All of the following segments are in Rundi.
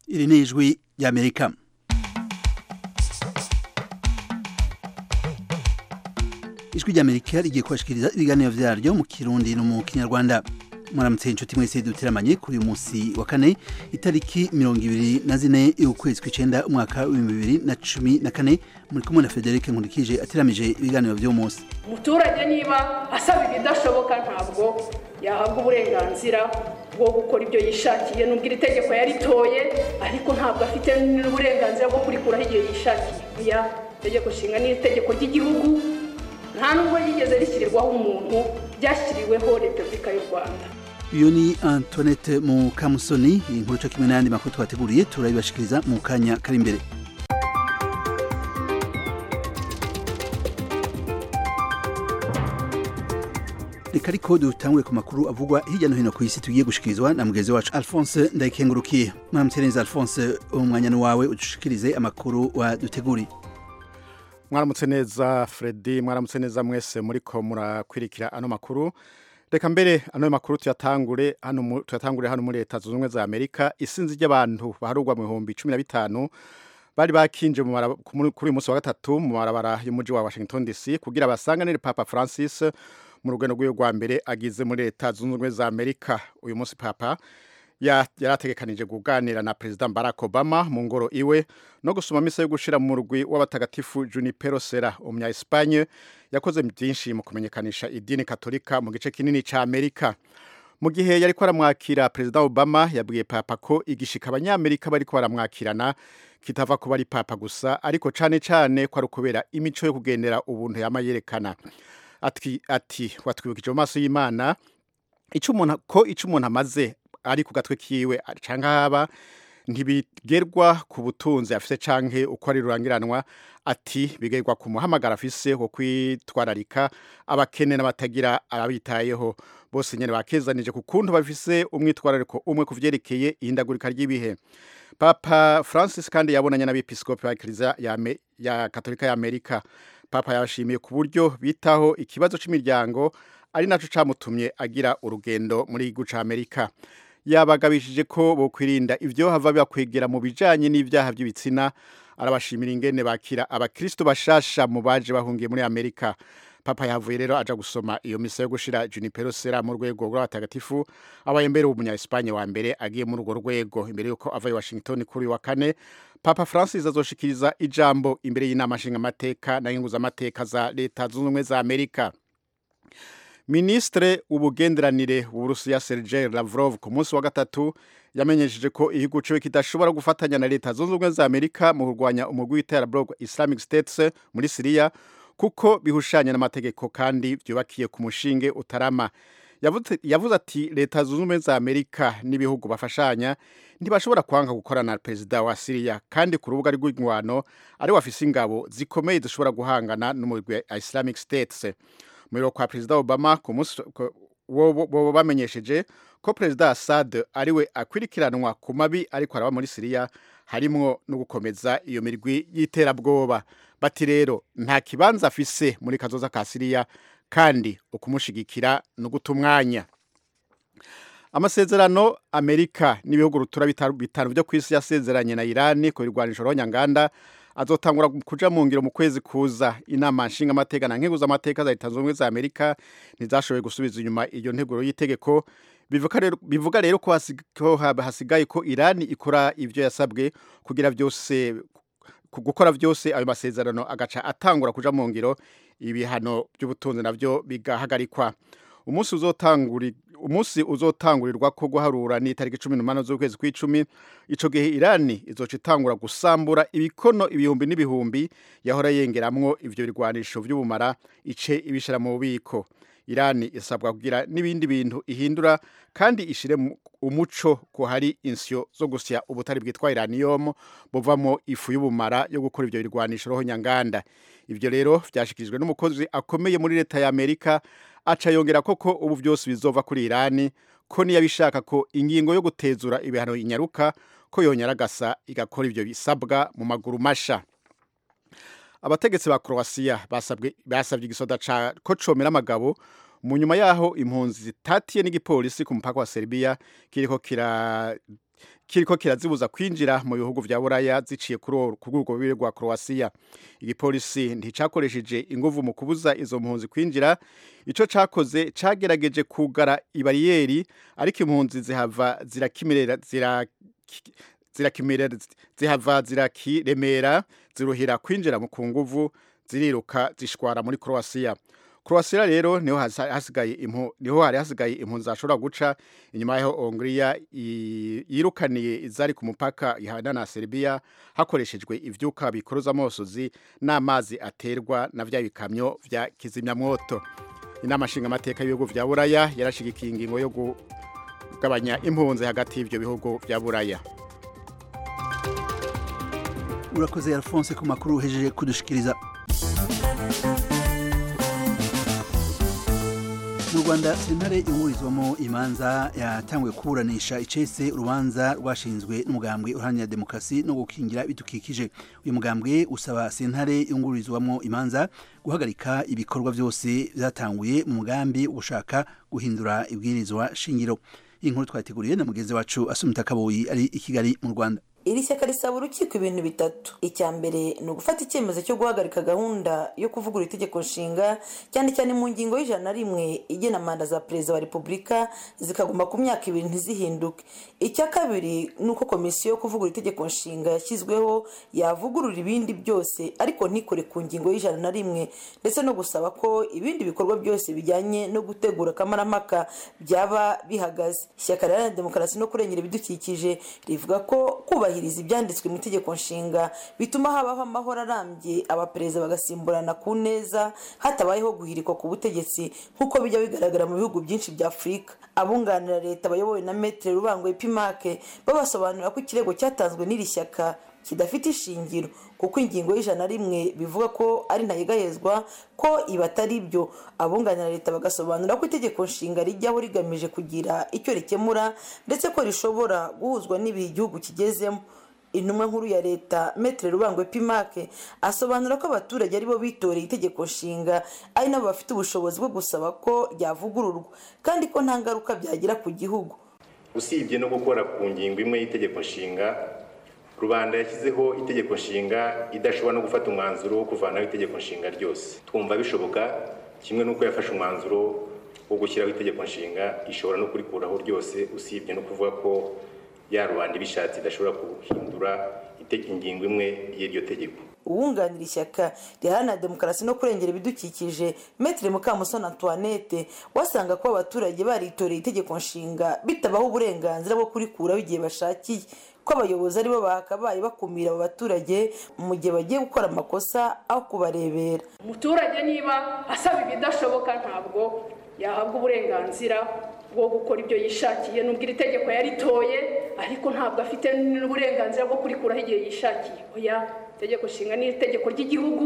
iri ni ijwi ry'amerika ijwi ry'amerika rigiye kubashikiriza ibiganiro vyaryo mu kirundi no mu kinyarwanda mwaramutse inshuti mwese duteramanye kuri uyu munsi wa kane itariki mirongo ibiri na zine y'ukwezi kw'icenda umwaka w'ibihumbi bibiri na cumi na kane muri kumwe na frederic nkurikije ateramije ibiganiro vy'uwo munsi umuturage niba asaba ibidashoboka ntabwo yahabwa uburenganzira bwo gukora ibyo yishakiye nubwo iri tegeko yaritoye ariko ntabwo afite n'uburenganzira bwo kurikuraho igihe yishakiye oya itegeko nshinga ni itegeko ry'igihugu nta nubwo ryigeze rishyirirwaho umuntu ryashyiriweho repubulika y'u rwanda uyu ni antoinette mukamusoni iyi nkuru co kimwe n'ayandi makuru twateguriye turabibashikiriza mu kanya kari imbere reka ariko dutangure ku makuru avugwa hirya no hino ku isi tugiye gushikirizwa na mugenzi wacu alphonse ndayikengurukiye mwaramutse neza alphonse umwanya ni wawe udushikirize amakuru waduteguriye mwaramutse neza Freddy mwaramutse neza mwese muriko murakwirikira ano makuru reka mbere ano makuru tuyatangure hano tuyatangure hano muri leta zunze ubumwe za Amerika isinzi ry'abantu baharugwa mu bihumbi 15 bari bakinje kuri uyu munsi wa gatatu mu marabara y'umuji wa Washington DC kugira basanganire Papa Francis mu rugendo rw'iyo rwa mbere agize muri leta zunze ubumwe za Amerika uyu munsi Papa yarategekanije kuganira na President Barack Obama mu ngoro iwe no gusoma misa yo gushira mu rugwi w'abatagatifu Junipero Serra umunya Espagne yakoze byinshi mu kumenyekanisha idini katolika mu gice kinini ca Amerika mu gihe yariko aramwakira President Obama yabwiye Papa ko igishika abanyamerika bariko baramwakirana kitava kuba ari Papa gusa ariko cane cane ko ari kubera imico yo kugendera ubuntu yamayerekana ati ati watwibukije mu maso y'Imana ico umuntu ko ico umuntu amaze ari ku gatwe kiwe canke haba ntibigerwa ku butunzi afise canke uko ari rurangiranwa ati bigerwa ku muhamagara afise wo kwitwararika abakene n'abatagira arabitayeho bose nyene bakezanije ku kuntu bafise umwitwarariko umwe ku vyerekeye ihindagurika ry'ibihe papa francis kandi yabonanye n'abepiskopi ba kiliziya ya, ya katolika ya amerika papa yabashimiye ku buryo bitaho ikibazo c'imiryanggo ari naco camutumye agira urugendo muri igihugu ca amerika yabagabishije ko bokwirinda ivyo hava bibakwegera mu bijanye n'ivyaha by'ibitsina arabashimira ingene bakira abakristo bashasha mu baje bahungiye muri Amerika papa yavuye rero aja gusoma iyo misa yo gushira Junipero Serra mu rwego rw'abatagatifu abaye mbere umunya Espagne wa mbere agiye muri urwo rwego imbere yuko ava i Washington kuri wa kane Papa Francis azoshikiriza ijambo imbere y'inama nshinga amateka na y'inguza amateka za leta zunze ubumwe za Amerika Ministre ubugenderanire w'Uburusiya Sergei Lavrov ku munsi wa gatatu yamenyesheje ko igihugu ciwe kidashobora gufatanya na leta zunze ubumwe za Amerika mu kurwanya umugwi w'iterabwoba Islamic State muri Syria kuko bihushanya n'amategeko kandi vyubakiye ku mushinge utarama yavuze ati leta zunze ubumwe za Amerika n'ibihugu bafashanya ntibashobora kwanga gukorana na perezida wa Syria kandi ku rubuga rw'ingwano ari wafise ingabo zikomeye zishobora guhangana n'umugwi wa Islamic State muri kwa perezida Obama ku munsi bo bamenyesheje ko perezida Assad ariwe akwirikiranwa ku mabi ariko araba muri Syria harimwo no gukomeza iyo mirwi y'iterabwoba bati rero nta kibanza afise muri kazoza ka Syria kandi ukumushigikira no gutumwanya amasezerano Amerika n'ibihugu rutura bitanu byo kwisi yasezeranye na Iran ku birwanisho rohonyanganda azotangura kuja mu ngiro mu kwezi kuza inama nshinga amateka na nkeguza amateka za leta zunze za Amerika ntizashoboye gusubiza inyuma iyo nteguro y'itegeko bivuga rero ko hasigaye ko Iran ikora ivyo yasabwe kugira byose gukora byose ayo masezerano agaca atangura kuja mu ngiro ibihano by'ubutunzi navyo bigahagarikwa umunsi uzotanguri umunsi uzotangurirwa ko guharura ni tariki 18 z'ukwezi kw'icumi ico gihe Irani izoca itangura gusambura ibikono ibihumbi n'ibihumbi yahora yengeramwo ivyo birwanisho vy'ubumara ice ibishira mu bubiko Irani isabwa kugira n'ibindi bintu ihindura kandi ishire umuco ko hari insyo zo gusya ubutari bwitwa uranium buvamo ifu y'ubumara yo gukora ivyo birwanisho roho nyanganda ivyo rero vyashikirijwe n'umukozi akomeye muri leta ya Amerika aca yongera koko ubu byose bizova kuri Irani ko niyabishaka ko ingingo yo gutezura ibihano inyaruka ko yonyaragasa igakora ivyo bisabwa mu maguru masha abategetsi ba Croatia basabwe basabye igisoda ca ko comera amagabo mu nyuma yaho impunzi zitatiye n'igipolisi ku mupaka wa Serbia kiriko kira kiriko kirazibuza kwinjira mu bihugu vya buraya ziciye kuri urwo rubiri rwa Croatia igipolisi nticakoresheje inguvu mu kubuza izo mpunzi kwinjira ico cakoze cagerageje kugara ibariyeri ariko impunzi zihava zirakimirera zira zirakimirera zihava zirakiremera ziruhira kwinjira mu kunguvu ziriruka zishwara muri Croatia Croatia rero niho hasigaye impu niho hari hasigaye impunzi zashobora guca inyuma yaho Hongria yirukaniye izari ku mupaka ihana na Serbia hakoreshejwe ivyuka bikoroza amosozi n'amazi aterwa na vya bikamyo vya kizimyamwoto inama nshinga amateka y'ibihugu vya Buraya yarashigikiye ingingo yo kugabanya impunzi hagati y'ivyo bihugu vya Buraya urakoze Alphonse ku makuru uhejeje kudushikiriza mu rwanda sentare ihurizwamo imanza yatanguye kuburanisha icese urubanza rwashinzwe n'umugambwe uharanira demokarasi no gukingira ibidukikije uyu mugambwe usaba sentare yungururizwamo imanza guhagarika ibikorwa byose byatanguye mu mugambi wo gushaka guhindura ibwirizwa shingiro iyi nkuru twateguriye na mugenzi wacu asumita kaboyi ari i kigali mu rwanda iri shyaka risaba urukiko ibintu bitatu icya mbere ni ugufata icyemezo cyo guhagarika gahunda yo kuvugurura itegeko nshinga cyane cyane mu ngingo y'ijana na rimwe igena manda za perezida wa repubulika zikaguma ku myaka ibiri ntizihinduke icya kabiri ni uko komisiyo yo kuvugurura itegeko nshinga yashyizweho yavugurura ibindi byose ariko ntikore ku ngingo y'ijana na rimwe ndetse no gusaba ko ibindi bikorwa byose bijyanye no gutegura akamaramaka byaba bihagaze ishyaka riharanira demokarasi no kurengera ibidukikije rivuga ko kubahiriza kubahiriza ibyanditswe mu itegeko nshinga bituma habaho amahoro arambye abaperezida bagasimburana ku neza hatabayeho guhirikwa ku butegetsi nk'uko bijya bigaragara mu bihugu byinshi bya afurika abunganira leta bayobowe na metere rubangwe pimake babasobanurira ko ikirego cyatanzwe n'iri shyaka kidafite ishingiro kuko ingingo y'ijana na rimwe bivuga ko ari ntayegayezwa ko ibi atari byo abunganira leta bagasobanura ko itegeko nshinga rijyaho rigamije kugira icyo rikemura ndetse ko rishobora guhuzwa n'ibihe igihugu kigezemo intumwa nkuru ya leta metere rubangwe pimake asobanura ko abaturage aribo bitoreye itegeko nshinga ari nabo bafite ubushobozi bwo gusaba ko ryavugururwa kandi ko nta ngaruka byagira ku gihugu usibye no gukora ku ngingo imwe y'itegeko nshinga rubanda yashyizeho itegeko nshinga idashobora no gufata umwanzuro wo kuvanaho itegeko nshinga ryose twumva bishoboka kimwe n'uko yafashe umwanzuro wo gushyiraho itegeko nshinga ishobora no kurikuraho ryose usibye no kuvuga ko ya rubanda ibishatse idashobora guhindura ingingo imwe y'iryo tegeko uwunganira ishyaka riharanira demokarasi no kurengera ibidukikije metere mukamusoni antoinette wasanga ko abaturage baritoreye itegeko nshinga bitabaho uburenganzira bwo kurikuraho igihe bashakiye ko abayobozi aribo bakabaye bakumira abo baturage mu gihe bagiye gukora amakosa aho kubarebera umuturage niba asaba ibidashoboka ntabwo yahabwa uburenganzira bwo gukora ibyo yishakiye nubwo iri tegeko yaritoye ariko ntabwo afite n'uburenganzira bwo kurikuraho igihe yishakiye oya itegeko nshinga ni itegeko ry'igihugu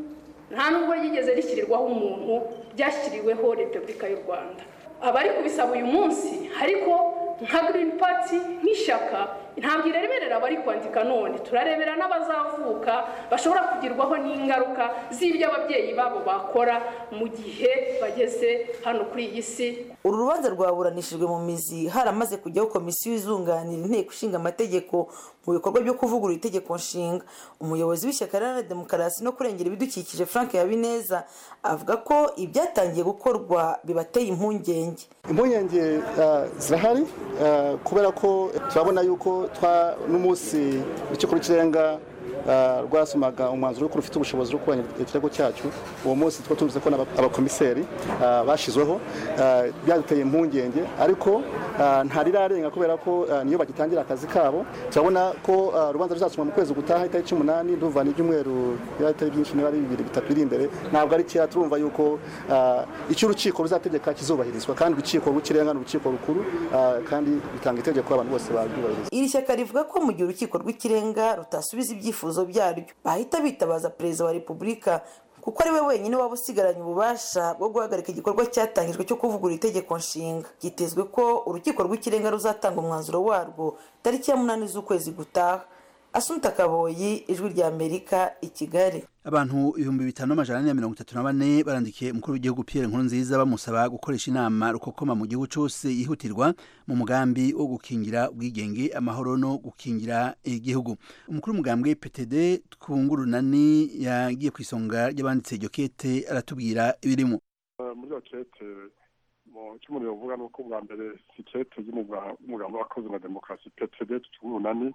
nta nubwo ryigeze rishyirirwaho umuntu ryashyiriweho repubulika y'u rwanda abari kubisaba uyu munsi ariko nka girini pati nk'ishyaka ntabwo ireberera abari kwandika none turarebera n'abazavuka bashobora kugirwaho n'ingaruka z'ibyo ababyeyi babo bakora mu gihe bageze hano kuri iyi si uru rubanza rwaburanishijwe mu mizi haramaze kujyaho komisiyo izunganira inteko ishinga amategeko mu bikorwa byo kuvugurura itegeko nshinga umuyobozi w'ishyaka riharanira demokarasi no kurengera ibidukikije frank habineza avuga ko ibyatangiye gukorwa bibateye impungenge impungenge zirahari kubera ko turabona yuko n'umunsi urukiko rw'ikirenga rwasomaga umwanzuro w'uko rufite ubushobozi bwo kubanya ikirego cyacu uwo munsi two tuvuze ko abakomiseri bashyizweho byaduteye impungenge ariko ntarirarenga kubera ko niyo bagitangira akazi kabo turabona ko urubanza ruzasomwa mu kwezi gutaha itariki umunani ndumva n'ibyumweru bitari byinshi niba ari bibiri bitatu biri imbere ntabwo ari kera turumva yuko icyo urukiko ruzategeka kizubahirizwa kandi urukiko rw'ikirenga ni urukiko rukuru kandi bitanga itegeko abantu bose baryubahiriza iri shyaka rivuga ko mu gihe urukiko rw'ikirenga rutasubiza ibyifuzo byaryo bahita bitabaza perezida wa repubulika kuko ari we wenyine waba usigaranye ububasha bwo guhagarika igikorwa cyatangijwe cyo kuvugurura itegeko nshinga byitezwe ko urukiko rw'ikirenga ruzatanga umwanzuro warwo tariki ya munani z'ukwezi gutaha asumta kaboyi ijwi rya amerika i kigali abantu ibihumbi bitanu n'amajana ane na mirongo itatu na bane barandikiye umukuru w'igihugu Pierre Nkurunziza bamusaba gukoresha inama rukokoma mu gihugu cyose yihutirwa mu mugambi wo gukingira ubwigenge amahoro no gukingira igihugu umukuru w'umugambwe PTD twungurunani yagiye ku isonga ry'abanditse iryo kete aratubwira ibirimo muri iyo kete icyo umuntu yavuga ni uko bwa mbere si kete y'umugambi w'abakozi na demokarasi PTD twungurunani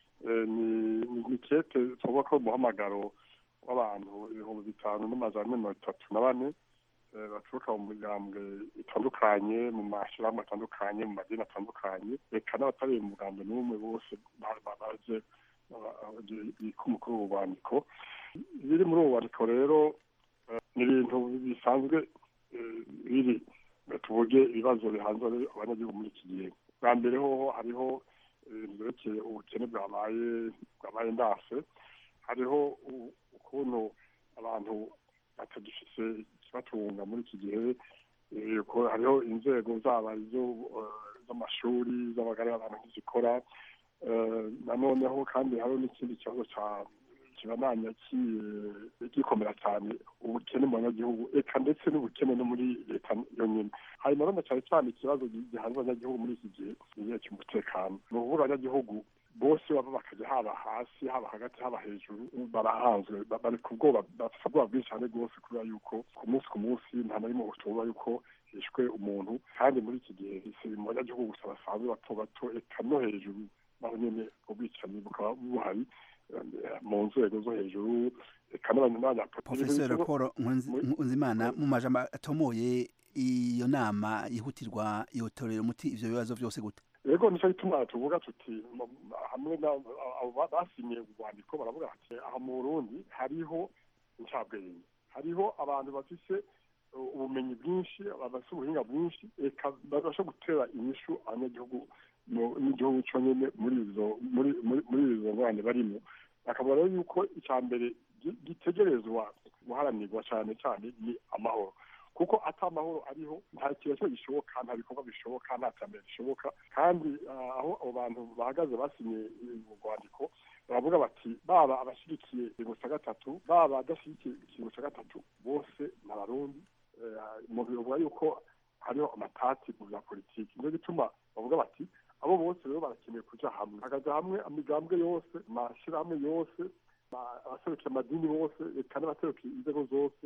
ni kete tuvuga ko umuhamagaro w'abantu ibihumbi bitanu n'amajana mirongo itatu na bane baturuka mu migambwe itandukanye mu mashyirahamwe atandukanye mu madini atandukanye reka n'abatari mu mugambwe n'umwe bose baje bika umukuru w'ububandiko biri muri ubu bubandiko rero ni ibintu bisanzwe biri tuvuge ibibazo bihanze abanyagihugu muri iki gihe bwa mbere hoho hariho ibintu byerekeye ubukene bwabaye bwabaye ndase hariho ukuntu abantu batagifise ikibatunga muri iki gihe hariho inzego zaba z'amashuri z'abagari abantu ntizikora nanoneho kandi hariho n'ikindi kibazo kibananya gikomera cyane ubukene mu banyagihugu eka ndetse n'ubukene no muri leta yonyine hanyuma none cyane cyane ikibazo gihanze abanyagihugu muri iki gihe igihe cy'umutekano ni ukuvuga abanyagihugu bose baba bakajya haba hasi haba hagati haba hejuru barahanzwe bari ku bwoba bafite ubwoba bwinshi cyane rwose kubera yuko ku munsi ku munsi nta na rimwe ushobora yuko hishwe umuntu kandi muri iki gihe si mu banyagihugu gusa basanzwe bato bato eka no hejuru naho nyine ubwicanyi bukaba buhari mu nzego zo hejuru eka n'abanyapolitiki profesor paul nkunzimana mu majambo atomoye iyo nama yihutirwa yotorera umuti ivyo bibazo byose gute yego nicyo gituma tuvuga tuti hamwe basinyiye urwandiko baravuga bati aha mu burundi hariho incabwenge hariho abantu bafise ubumenyi bwinshi bafise ubuhinga bwinshi reka babasha gutera inyishu abanyagihugu n'igihugu cyo nyine muri izo muri izo ngorane barimo bakabona rero yuko icya mbere gitegerezwa guharanirwa cyane cyane ni amahoro kuko ata amahoro ariho nta kintu gishoboka nta bikorwa bishoboka nta terambere rishoboka kandi aho abo bantu bahagaze basinye urwandiko baravuga bati baba abashyigikiye ikiringo cya gatatu baba adashyigikiye ikiringo cya gatatu bose ni abarundi umuntu bivuga yuko hariho amatati mu bya politiki nicyo gituma bavuga bati abo bose rero barakeneye kujya hamwe hakaja hamwe imigambwe yose amashyirahamwe yose abaserukiye amadini bose reka n'abaserukiye inzego zose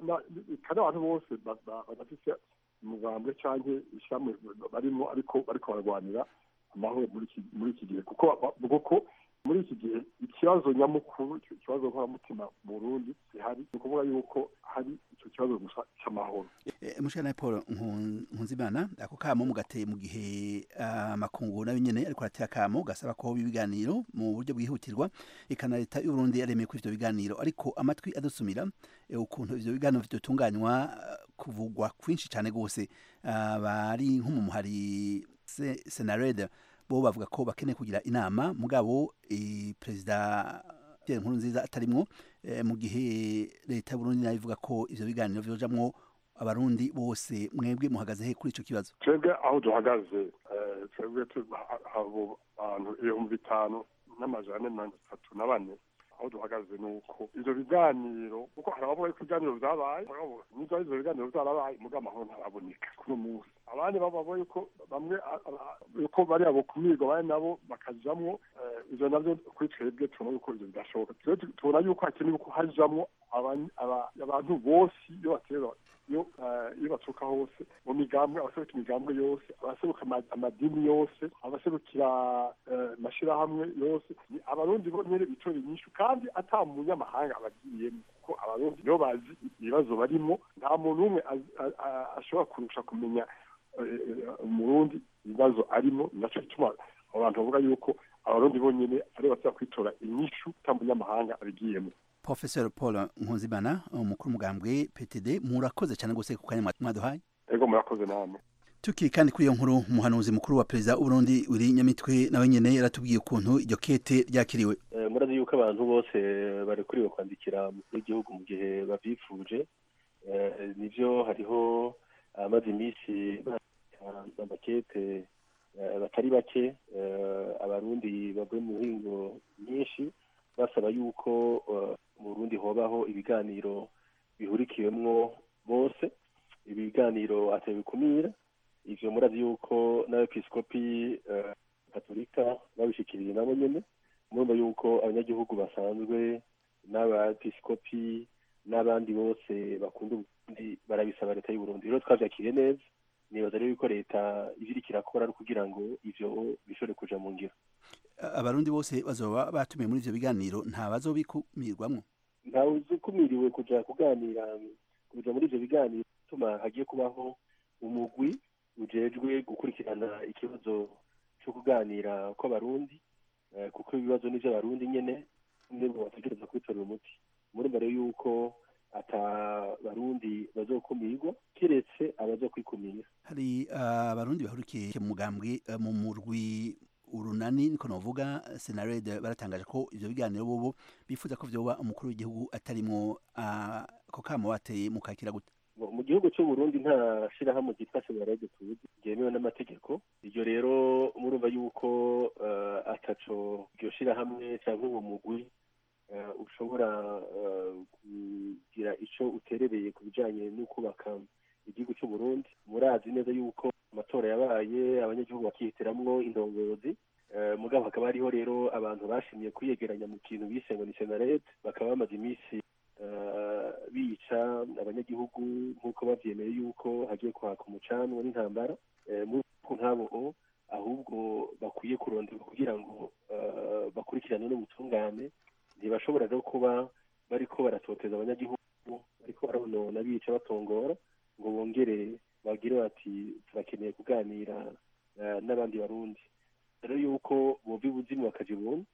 reka n'abantu bose badafise umugambwe cyangwa ishyirahamwe barimo ariko bariko bararwanira amahoro muri iki gihe kuko kuko muri iki gihe ikibazo nyamukuru ikibazo nkoramutima mu burundi gihari ni ukuvuga yuko hari icyo kibazo gusa cy'amahoro mushana paul nkunzimana ako kamo mugateye mu gihe amakungu nayo nyene ariko arateye akamo gasaba ko ibiganiro mu buryo bwihutirwa eka na leta y'uburundi yaremeye ko ivyo biganiro ariko amatwi adusumira ukuntu ivyo biganiro bitunganywa kuvugwa kwinshi cane gose bari nko mu muhari senarede bo bavuga ko bakeneye kugira inama mugabo perezida Pierre Nkurunziza atarimwo mu gihe leta y'Uburundi nayo ivuga ko ivyo biganiro vyojamwo abarundi bose mwebwe muhagaze he kuri ico kibazo twebwe aho duhagaze twebwe abo bantu ibihumbi bitanu n'amajana ane mirongo itatu na bane aho duhagaze ni uko ivyo biganiro kuko hari abavuga yuko ibiganiro vyabaye nizo ivyo biganiro vyarabaye muga amahoro ntaraboneka kuri munsi abandi bavuga yuko bamwe yuko bari abo kumirwa bari nabo bakajamwo ivyo navyo kuri twebwe tubona yuko ivyo bidashoboka tubona yuko hakenewe ko hajamwo abantu bose iyo batera iyo baturuka hose mu migambwe abaseruka imigambwe yose abaseruka amadini yose abaserukira amashyirahamwe yose abarundi bo nyine bitora inyishu kandi ata munyamahanga abagiyemo kuko abarundi nibo bazi ibibazo barimo nta muntu umwe ashobora kurusha kumenya umurundi ibibazo arimo nacyo gituma abo bantu bavuga yuko abarundi bonyine ari basaba kwitora inyishu ata munyamahanga abigiyemo Professor Paul Nkunzimana umukuru mugambwe PTD murakoze cyane gose ku kanya mwaduhaye ego murakoze namwe tukiri kandi kuri iyo nkuru umuhanuzi mukuru wa perezida w'uburundi uri nyamitwe nawe nyene yaratubwiye ukuntu iryo kete ryakiriwe murazi yuko abantu bose barekuriwe kwandikira umukuru w'igihugu mu gihe bavyifuje nivyo hariho amaze iminsi amakete batari bake abarundi bavuye mu mihingo myinshi basaba yuko mu burundi hobaho ibiganiro bihurikiwemwo bose ibiganiro atabikumira ivyo murazi yuko n'abepiskopi katolika babishikiriye nabo nyene murumva yuko abanyagihugu basanzwe n'abepiskopi n'abandi bose bakunda uburundi barabisaba leta y'uburundi rero twavyakiriye neza nibaza rero yuko leta ivyo iriko irakora ari kugira ngo ivyo bishobore kuja mu ngiro abarundi bose bazoba batumiwe muri ivyo biganiro nta bazobikumirwamwo ntawe uzikumiriwe kuja kuganira kuja muri ivyo biganiro bituma hagiye kubaho umugwi ujejwe gukurikirana ikibazo cyo kuganira kw'abarundi kuko ibibazo ni vy'abarundi nyene nibo bategereza kubitorera umuti murumva rero yuko ata barundi bazokumirwa kiretse abazokwikumira hari abarundi bahurikiye mu mugambwe mu murwi urunani niko novuga senarede baratangaje ko ivyo biganiro bobo bifuza ko vyoba umukuru w'igihugu atarimwo ako kamo bateye mukakira gute mu gihugu cy'u Burundi nta shirahamwe ryitwa senarede tuzi ryemewe n'amategeko iryo rero murumva yuko ataco iryo shirahamwe canke uwo mugwi ushobora kugira ico uterereye ku bijanye no kubaka igihugu cy'u Burundi murazi neza yuko amatora yabaye abanyagihugu bakihitiramwo indongozi mugabo hakaba hariho rero abantu bashimye kwiyegeranya mu kintu bise ngo ni senarete bakaba bamaze iminsi bica abanyagihugu nk'uko bavyemeye yuko hagiye kwaka umucanwa n'intambara ku nk'abo ahubwo bakwiye kuronderwa kugira ngo bakurikirane n'ubutungane ntibashobora rero kuba bariko baratoteza abanyagihugu bariko baronona bica batongora ngo bongere bagire bati turakeneye kuganira n'abandi barundi rero yuko bova ibuzimu bakaja ibuntu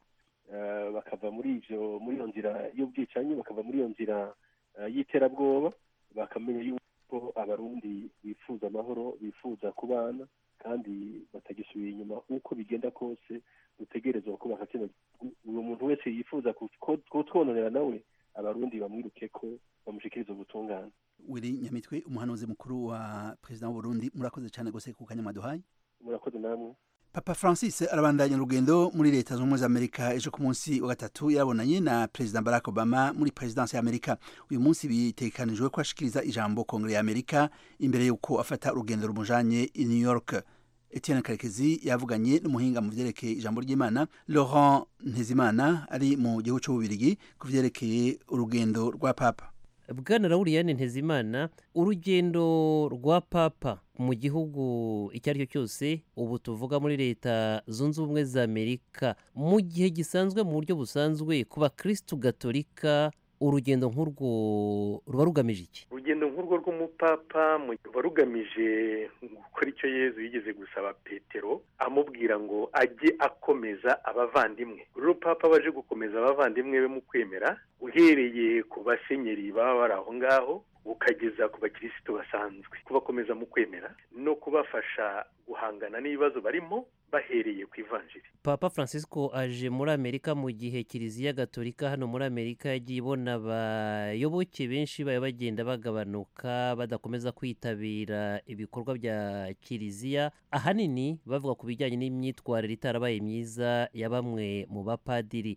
bakava muri ivyo muri iyo nzira y'ubwicanyi bakava muri iyo nzira y'iterabwoba bakamenya yuko abarundi bifuza amahoro bifuza kubana kandi batagisubira inyuma uko bigenda kose dutegerezwa kubaka kino uwo muntu wese yifuza kutwononera nawe abarundi bamwiruke ko bamushikiriza ubutungane wiri nyamitwe umuhanuzi mukuru wa perezida w'uburundi murakoze cyane gose ku kanya mwaduhaye murakoze namwe papa francis arabandanya urugendo muri leta zunze ubumwe za amerika ejo ku munsi wa gatatu yarabonanye na perezida barack obama muri perezidansi ya amerika uyu munsi bitekanijwe ko ashikiriza ijambo kongere ya amerika imbere y'uko afata urugendo rumujanye i new york etienne karekezi yavuganye n'umuhinga mu vyerekeye ijambo ry'imana laurent ntezimana ari mu gihugu c'ububirigi ku vyerekeye urugendo rwa papa bwana rawuriyani ntezimana urugendo rwa papa mu gihugu icyo ari cyo cyose ubu tuvuga muri leta zunze ubumwe za amerika mu gihe gisanzwe mu buryo busanzwe ku bakirisitu gatolika urugendo nk'urwo ruba rugamije iki urugendo nk'urwo rw'umupapa ruba rugamije gukora icyo yezu yigeze gusaba petero amubwira ngo ajye akomeza abavandimwe rero papa baje gukomeza abavandimwe be mu kwemera uhereye ku basenyeri baba bari aho ngaho ukageza ku bakirisitu basanzwe kubakomeza mu kwemera no kubafasha guhangana n'ibibazo barimo bahereye ku ivanjiri papa francisco aje muri amerika mu gihe kiliziya gatolika hano muri amerika yagiye ibona abayoboke benshi baba bagenda bagabanuka badakomeza kwitabira ibikorwa bya kiliziya ahanini bavuga ku bijyanye n'imyitwarire itarabaye myiza ya bamwe mu bapadiri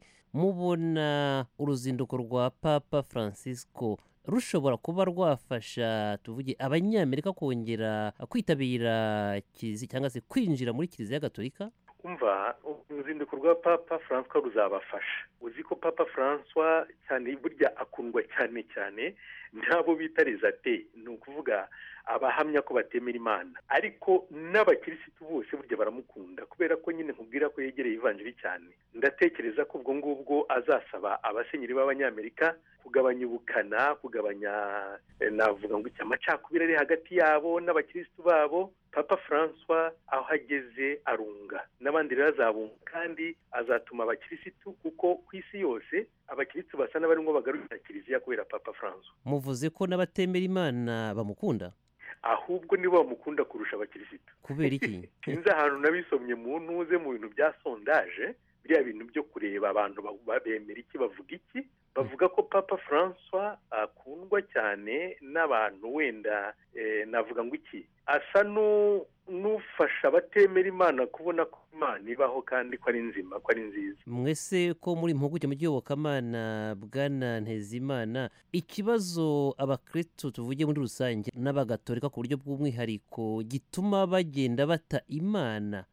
mubona uruzinduko rwa papa francisco rushobora kuba rwafasha tuvuge abanyamerika kongera kwitabira kiliziya cyangwa se kwinjira muri kiliziya gatolika umva uruzinduko rwa papa francois ruzabafasha uzi ko papa francois cyane burya akundwa cyane cyane n'abo bita rezate ni ukuvuga abahamya ko batemera imana ariko n'abakirisitu bose burya baramukunda kubera ko nyine nkubwira ko yegereye ivanjiri cyane ndatekereza ko ubwo ngubwo azasaba abasenyeri b'abanyamerika kugabanya ubukana kugabanya navuga ngo iki amacakubiri ari hagati yabo n'abakirisitu babo papa francois aho ageze arunga n'abandi rero azabunga kandi azatuma abakirisitu kuko ku isi yose abakirisitu basa n'abarimo bagarurira kiliziya kubera papa francois muvuze ko n'abatemera imana bamukunda ahubwo nibo bamukunda kurusha abakirisitu kubera iki sinzi ahantu nabisomye mu ntuze mu bintu bya sondaje biriya bintu byo kureba abantu bemera iki bavuga iki bavuga ko papa francois akundwa cyane n'abantu wenda navuga ngo iki asa n'ufasha abatemera imana kubona ko imana ibaho kandi ko ari nzima ko ari nziza mwese ko muri impuguke mu by'iyobokamana bwana ntezimana ikibazo abakristo tuvuge muri rusange n'abagatolika ku buryo bw'umwihariko gituma bagenda bata imana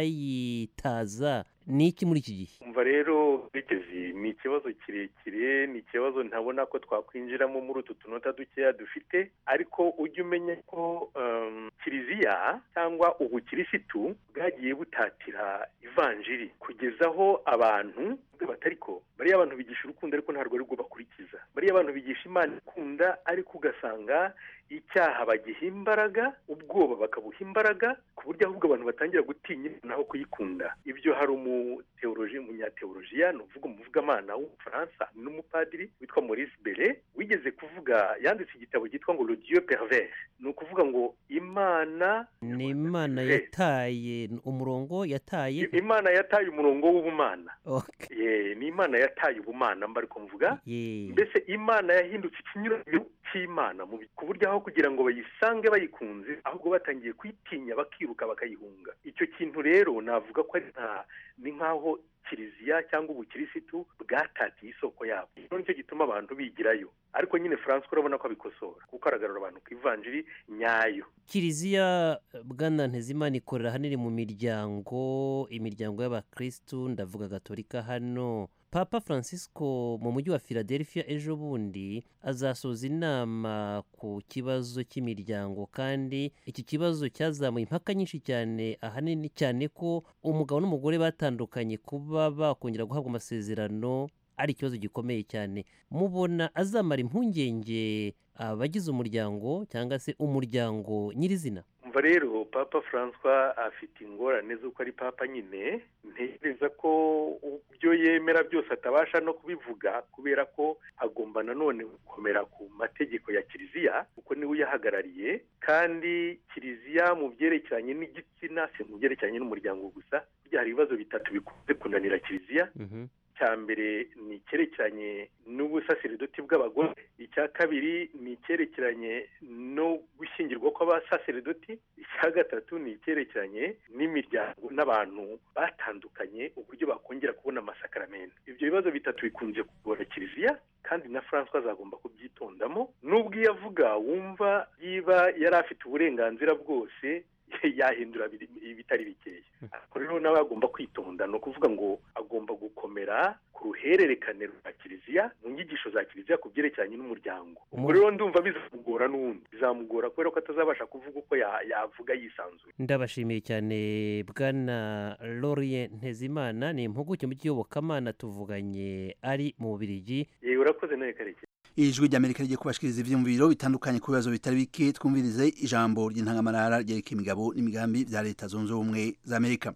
bayitaza ni iki muri iki gihe umva rero rekezi ni ikibazo kirekire ni ikibazo ntabona ko twakwinjiramo muri utu tunota dukeya dufite ariko ujye umenya ko um, kiliziya cyangwa ubukirisitu bwagiye butatira ivanjiri kugeza aho abantu batari ko bariya abantu bigisha urukundo ariko ntabwo ari rwo bakurikiza bariya abantu bigisha imana ikunda ariko ugasanga icyaha bagiha imbaraga ubwoba bakabuha imbaraga ku buryo ahubwo abantu batangira gutinya naho kuyikunda ibyo hari umuteoloji umunyateolojiya ni uvuga umuvugamana w'umufaransa n'umupadiri witwa maurice bere wigeze kuvuga yanditse igitabo cyitwa ngo le dieu pervers ni ukuvuga ngo imana ni imana yataye umurongo yataye imana yataye umurongo w'ubumana Okay. Ye, ni imana yataye ubumana mba ariko mvuga Ye. mbese imana yahindutse ikinyuranyo cy'imana mu bi- ku buryo aho kugira ngo bayisange bayikunze ahubwo batangiye kuyitinya bakiruka bakayihunga icyo kintu rero navuga ko ari nka ni nk'aho kiliziya cyangwa ubukirisitu bwatatiye isoko yabo rero nicyo gituma abantu bigirayo ariko nyine francois urabona ko abikosora kuko aragarura abantu ku ivanjiri nyayo kiliziya bwana ntezimana ikorera ahanini mu miryango imiryango y'abakristu ndavuga gatolika hano papa francisco mu mujyi wa philadelphia ejo bundi azasoza inama ku kibazo cy'imiryango kandi iki kibazo cyazamuye impaka nyinshi cyane ahanini cyane ko umugabo n'umugore batandukanye kuba bakongera guhabwa amasezerano ari ikibazo gikomeye cyane mubona azamara impungenge abagize umuryango cyangwa se umuryango nyirizina umva rero papa francois afite ingorane z'uko ari papa nyine ntekereza ko ibyo yemera byose atabasha no kubivuga kubera ko agomba nanone gukomera ku mategeko ya kiliziya kuko niwe uyahagarariye kandi kiliziya mu byerekeranye n'igitsina si mu byerekeranye n'umuryango gusa burya hari ibibazo bitatu bikunze kunanira kiliziya icya mbere ni icyerekeranye n'ubusaseredoti bw'abagore icya kabiri ni icyerekeranye no gushyingirwa kw'abasaseredoti icya gatatu ni icyerekeranye n'imiryango n'abantu batandukanye uburyo bakongera kubona amasakaramentu ibyo bibazo bitatu bikunze kugora kiliziya kandi na francois azagomba kubyitondamo n'ubwo iyo avuga wumva yiba yari afite uburenganzira bwose yahindura ibitari bikeya ariko rero nawe agomba kwitonda ni ukuvuga ngo agomba gukomera ku ruhererekane rwa kiliziya mu nyigisho za kiliziya ku byerekeranye n'umuryango ubwo rero ndumva bizamugora n'ubundi bizamugora kubera ko atazabasha kuvuga uko yavuga yisanzuye ndabashimiye cyane bwana lorien ntezimana ni impuguke mu by'iyobokamana tuvuganye ari mu bubirigi yewe urakoze nawe karekezi ijwi ry'amerika rigiye kubashikiriza ivyiyumviro bitandukanye ku bibazo bitari bike twumvirize ijambo ry'intangamarara ryerekeye imigabo n'imigambi vya leta zunze ubumwe za amerika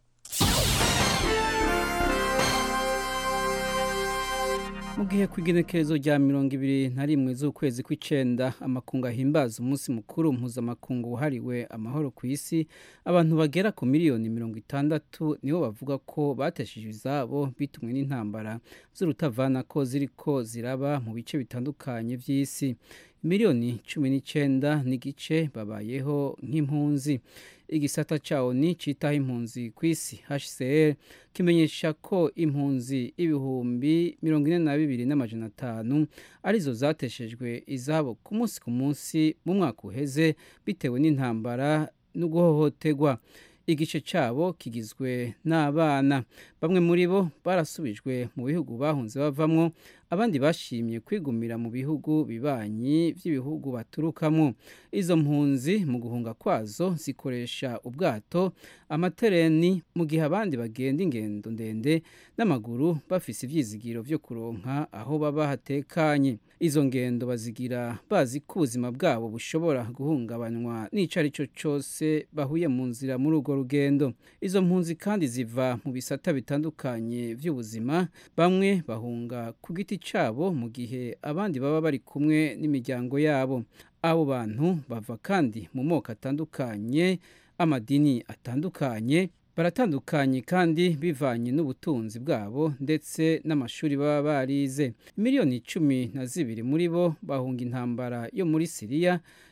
mu gihe ku igenekerezo rya mirongo ibiri na rimwe z'ukwezi kw'icenda amakungu ahimbaza umunsi mukuru mpuzamakungu wahariwe amahoro ku isi abantu bagera ku miliyoni mirongo itandatu nibo bavuga ko bateshije izabo bitumwe n'intambara z'urutavana ko ziriko ziraba mu bice bitandukanye by'isi miliyoni cumi n'icyenda n'igice babayeho nk'impunzi igisata cyawo ni cyitaho impunzi ku isi hcr kimenyesha ko impunzi ibihumbi mirongo ine na bibiri n'amajana atanu arizo zateshejwe izabo ku munsi ku munsi mu mwaka uheze bitewe n'intambara no guhohoterwa igice cyabo kigizwe n'abana bamwe muri bo barasubijwe mu bihugu bahunze bavamwo abandi bashimye kwigumira mu bihugu bibanyi by'ibihugu baturukamo izo mpunzi mu guhunga kwazo zikoresha ubwato amatereni mu gihe abandi bagenda ingendo ndende n'amaguru bafise ibyizigiro byo kuronka aho baba hatekanye izo ngendo bazigira bazi ko ubuzima bwabo bushobora guhungabanywa n'icyo ari cyo cyose bahuye mu nzira muri urwo rugendo izo mpunzi kandi ziva mu bisata bitandukanye by'ubuzima bamwe bahunga ku giti cyabo mu gihe abandi baba bari kumwe n'imiryango yabo abo bantu bava kandi mu moko atandukanye amadini atandukanye baratandukanye kandi bivanye n'ubutunzi bwabo ndetse n'amashuri baba barize miliyoni cumi na zibiri muri bo bahunga intambara yo muri siriya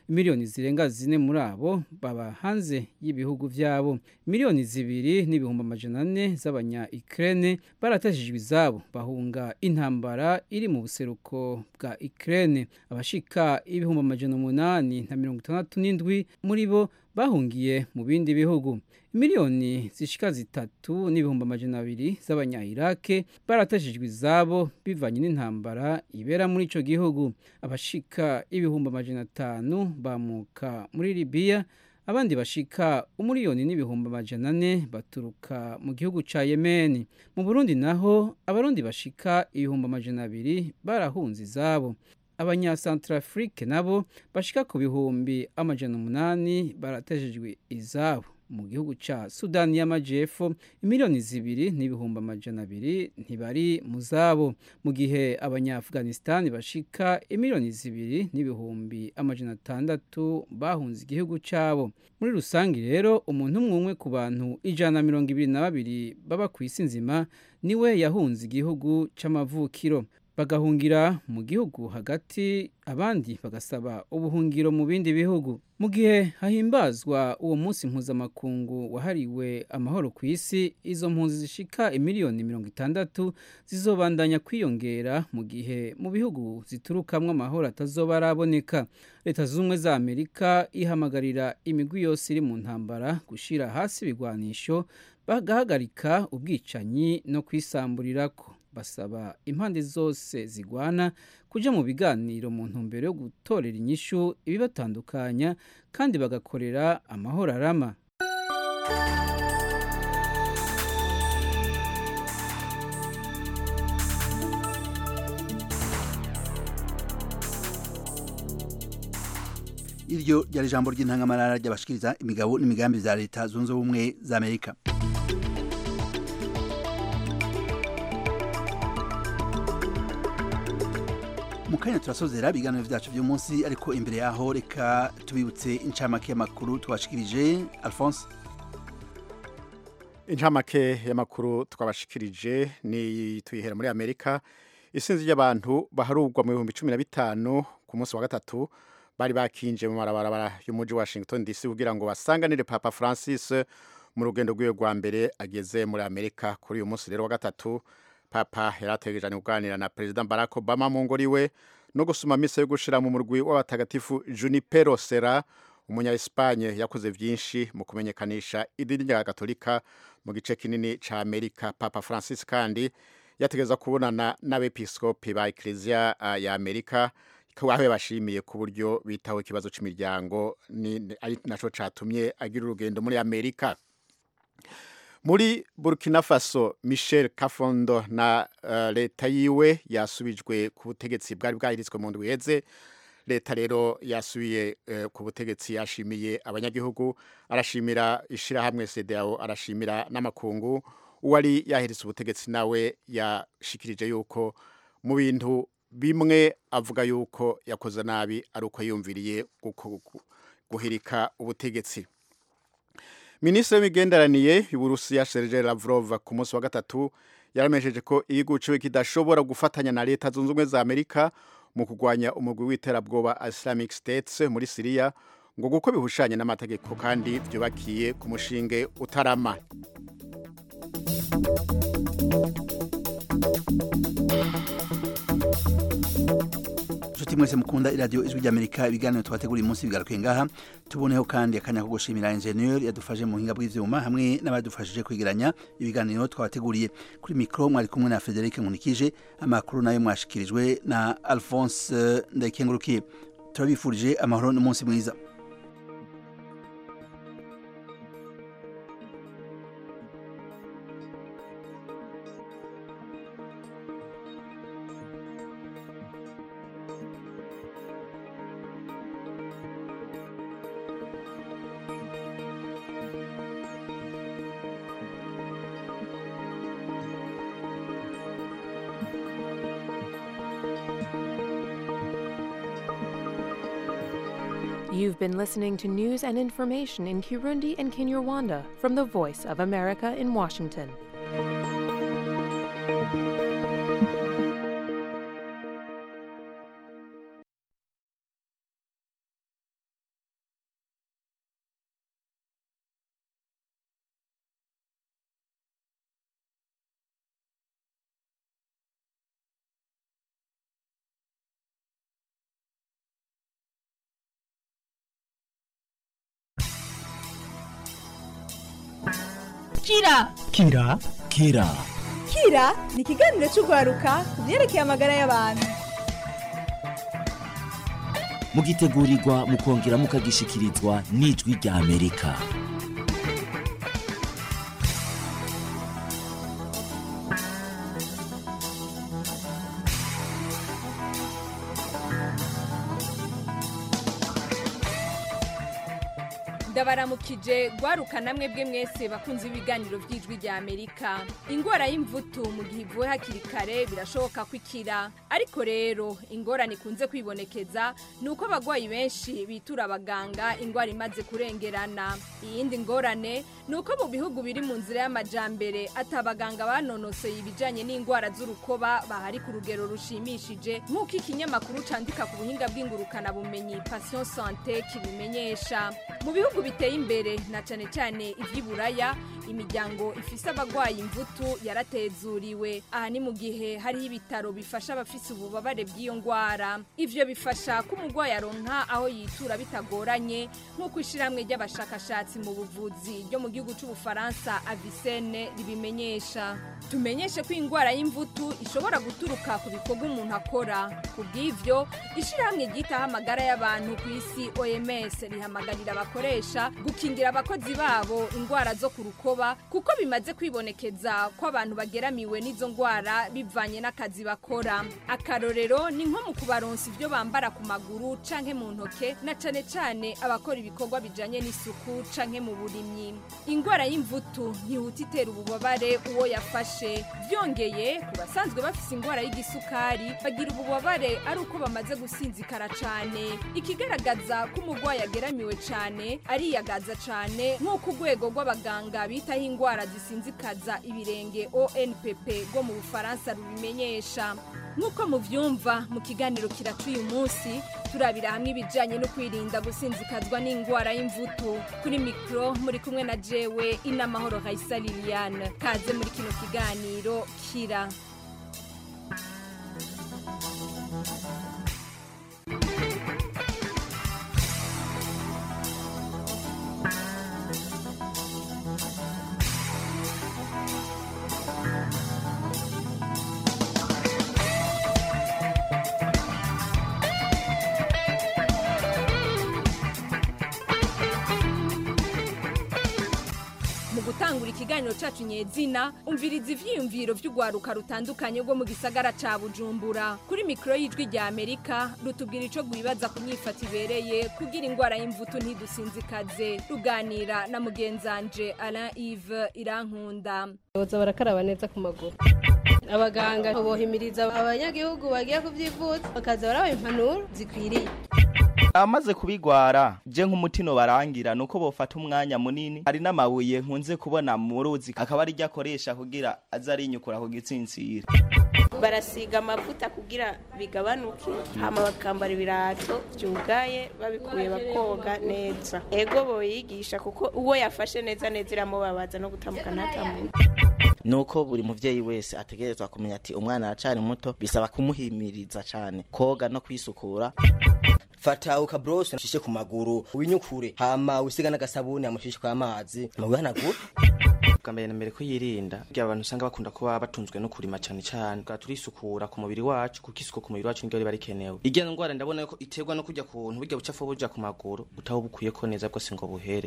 miliyoni zirenga zine muri abo baba hanze y'ibihugu vyabo miliyoni zibiri n'ibihumbi amajana ane z'abanya Ukraine baratashijwe izabo bahunga intambara iri mu buseruko bwa Ukraine abashika ibihumbi amajana umunani na mirongo itandatu n'indwi muri bo bahungiye mu bindi bihugu miliyoni zishika zitatu n'ibihumbi amajana abiri z'abanya-Iraq baratashijwe izabo bivanye n'intambara ibera muri ico gihugu abashika ibihumbi amajana atanu bamuka muri Libya abandi bashika umuriyoni n'ibihumbi amajana ane baturuka mu gihugu ca Yemen mu Burundi naho abarundi bashika ibihumbi amajana abiri barahunze izabo abanyasantrafrike nabo bashika ku bihumbi amajana umunani baratejejwe izabo mu gihugu ca Sudani y'Amajepfo imiliyoni zibiri n'ibihumbi amajana abiri ntibari mu zabo mu gihe abanya-Afghanistan bashika imiliyoni zibiri n'ibihumbi amajana atandatu bahunze igihugu cabo muri rusange rero umuntu umwe umwe ku bantu ijana na mirongo ibiri na babiri baba ku isi nzima niwe yahunze igihugu c'amavukiro bagahungira mu gihugu hagati abandi bagasaba ubuhungiro mu bindi bihugu mu gihe hahimbazwa uwo munsi mpuzamakungu wahariwe amahoro ku isi izo mpunzi zishika imiliyoni mirongo itandatu zizobandanya kwiyongera mu gihe mu bihugu ziturukamwo amahoro atazoba araboneka leta zunze ubumwe za amerika ihamagarira imigwi yose iri mu ntambara gushira hasi ibigwanisho bagahagarika ubwicanyi no kwisamburirako basaba impande zose zigwana kuja mu biganiro mu ntumbero yo gutorera inyishu ibibatandukanya kandi bagakorera amahoro arama iryo ryari ijambo ry'intangamarara ry'abashikiriza imigabo n'imigambi za leta zunze ubumwe za amerika mu kanya turasozera ibiganiro byacu by'umunsi ariko imbere yaho reka tubibutse incamake y'amakuru twashikirije alphonse incamake y'amakuru twabashikirije ni tuyihera muri amerika isinzi ry'abantu baharurwa mu bihumbi cumi na bitanu ku munsi wa gatatu bari bakinje mu marabarabara y'umujyi washington dc kugira ngo basanganire papa francis mu rugendo rw'iwe rwa mbere ageze muri amerika kuri uyu munsi rero wa gatatu papa yari ategereje kuganira na perezida barack obama mu ngoro iwe no gusoma misa yo gushira mu murwi w'abatagatifu junipero sera umunya espanye yakoze byinshi mu kumenyekanisha idini rya katolika mu gice kinini ca amerika papa francis kandi yategeza kubonana n'abepiskopi ba ekleziya uh, ya amerika aho bashimiye ku buryo bitaho ikibazo cy'imiryango ari naco catumye agira urugendo muri amerika muri burkina faso michel kafondo na uh, leta yiwe yasubijwe ku butegetsi bwari bwahiritswe mu ndwi iheze leta rero yasubiye uh, ku butegetsi yashimiye abanyagihugu arashimira ishirahamwe CEDEAO arashimira n'amakungu uwari yahiritse ubutegetsi nawe yashikirije yuko mu bintu bimwe avuga yuko yakoze nabi ari uko yumviriye guhirika ubutegetsi minisitiri w'imigenderanire y'uburusiya serge lavrov ku munsi wa gatatu yaramenyesheje ko igihugu ciwe kidashobora gufatanya na leta zunze ubumwe za amerika mu kurwanya umugwi w'iterabwoba islamic states muri siriya ngo kuko bihushanye n'amategeko kandi byubakiye ku mushinge utarama inshuti mwese mukunda iradiyo ijwi ry'amerika ibiganiro twateguriye umunsi bigaruke ngaha tuboneho kandi akanya ko gushimira enjeniyeri yadufashe mu buhinga bw'ivyuma hamwe n'abadufashije kwegeranya ibiganiro twabateguriye kuri mikoro mwari kumwe na frederic nkunikije amakuru nayo mwashikirijwe na alphonse ndayikengurukiye turabifurije amahoro n'umunsi mwiza You've been listening to news and information in Kirundi and Kinyarwanda from the Voice of America in Washington. kira kira kira kira ni ikiganiro cy'urwaruka ku byerekeye amagara y'abantu mugitegurirwa mukongera mukagishikirizwa n'ijwi rya amerika ndabaramukije gwaruka namwe bwe mwese bakunze ibiganiro by'ijwi rya amerika ingwara y'imvutu mu gihe ivuwe hakiri kare birashoboka ko ikira ariko rero ingorane ikunze kwibonekeza ni uko abagwayi benshi bitura abaganga ingwara imaze kurengerana iyindi ngorane ni uko mu bihugu biri mu nzira y'amajambere ati abaganga banonoseye ibijyanye n'indwara z'urukoba bahari ku rugero rushimishije nk'uko ikinyamakuru candika ku buhinga bw'ingurukanabumenyi pasiyo sante kibimenyesha mu bihugu biteye imbere na cyane cyane iby'iburaya imiryango ifise abagwayi imvutu yaratezuriwe aha ni mu gihe hariho ibitaro bifasha abafise ububabare bw'iyo ndwara ivyo bifasha ko umurwayi aronka aho yitura bitagoranye nk'uko ishiramwe ry'abashakashatsi mu buvuzi ryo mu gihugu c'ubufaransa avisene ribimenyesha tumenyeshe ko indwara y'imvutu ishobora guturuka ku bikorwa umuntu akora ku bw'ivyo ishirahamwe ryitaho amagara y'abantu ku isi oms rihamagarira abakoresha gukingira abakozi babo indwara zo ku rukoba kuko bimaze kwibonekeza ko abantu bageramiwe n'izo ndwara bivanye n'akazi bakora akarorero ni nko mu kubaronsa ibyo bambara ku maguru canke mu ntoke na cane cane abakora ibikorwa bijanye n'isuku canke mu burimyi indwara y'imvutu ntihuta itera ububabare uwo yafashe byongeye ku basanzwe bafise indwara y'igisukari bagira ububabare ari uko bamaze gusinzikara cane ikigaragaza ko umurwayi ageramiwe cane ariyagaza cane nk'uko urwego rw'abaganga bitaho indwara zisinzikaza ibirenge onpp rwo mu bufaransa rubimenyesha nk'uko muvyumva mu kiganiro kiraca uyu munsi turabira hamwe ibijanye no kwirinda gusinzikazwa n'indwara y'imvutu kuri mikro muri kumwe na jewe inamahoro raisa liliane kaze muri kino kiganiro kira mu gutangura ikiganiro cacu nyezina umviriza ivyiyumviro vy'urwaruka rutandukanye rwo mu gisagara ca bujumbura kuri mikoro y'ijwi rya amerika rutubwira ico rwibaza ku myifata ibereye kugira indwara y'imvutu ntidusinzikaze ruganira na mugenzanje alain ive irankunda boza barakaraba neza ku maguru abaganga bohimiriza abanyagihugu bagiye kuvyivuza bakaza barabaha impanuro zikwiriye amaze kubigwara je nk'umutino barangira nuko bofata umwanya munini hari n'amabuye nkunze kubona mu ruzi akaba ari ryo akoresha kugira aze arinyukura ku gitsintsira barasiga amavuta kugira bigabanuke hama bakambara ibirato byugaye babikuye bakoga neza ego boyigisha kuko uwo yafashe neza neza iramubabaza no gutambuka ntatambuka nuko buri muvyeyi wese ategerezwa kumenya ati umwana aracari muto bisaba kumuhimiriza cane koga no kwisukura fata ukabrose ushishe ku maguru winyukure hama wisiga n'agasabuni amushishe kw'amazi mubihanagura bwa mbere na mbere ko yirinda kugira abantu usanga bakunda kuba batunzwe no kurima cyane cyane bwa turisukura ku mubiri wacu kuko isuku ku mubiri wacu niryo riba rikenewe irya ndwara ndabona ko iterwa no kujya kuntu burya bucafu buja ku maguru utaho bukwiye ko neza bwose ngo buhere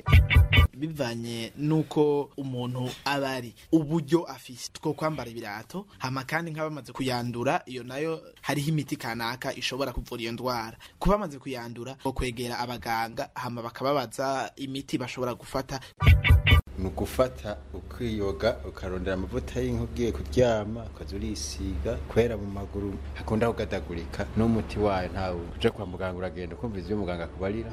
bivanye nuko umuntu aba ari uburyo afise two kwambara ibirato hama kandi nk'abamaze kuyandura iyo nayo hariho imiti kanaka ishobora kuvura iyo ndwara kuba bamaze kuyandura bo kwegera abaganga hama bakababaza imiti bashobora gufata ni ugufata ukiyoga ukarondera amavuta y'inka ugiye kuryama ukaza urisiga kubera mu maguru hakunda kugadagurika n'umuti wayo ntawe uje kwa muganga uragenda ukumviza ibyo muganga akubarira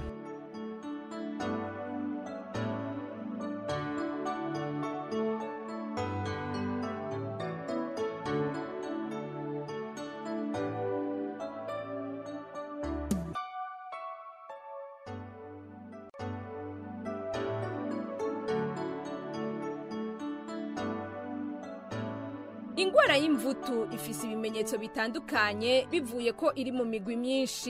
ingwara y'imvutu ifise ibimenyetso bitandukanye bivuye ko iri mu migwi myinshi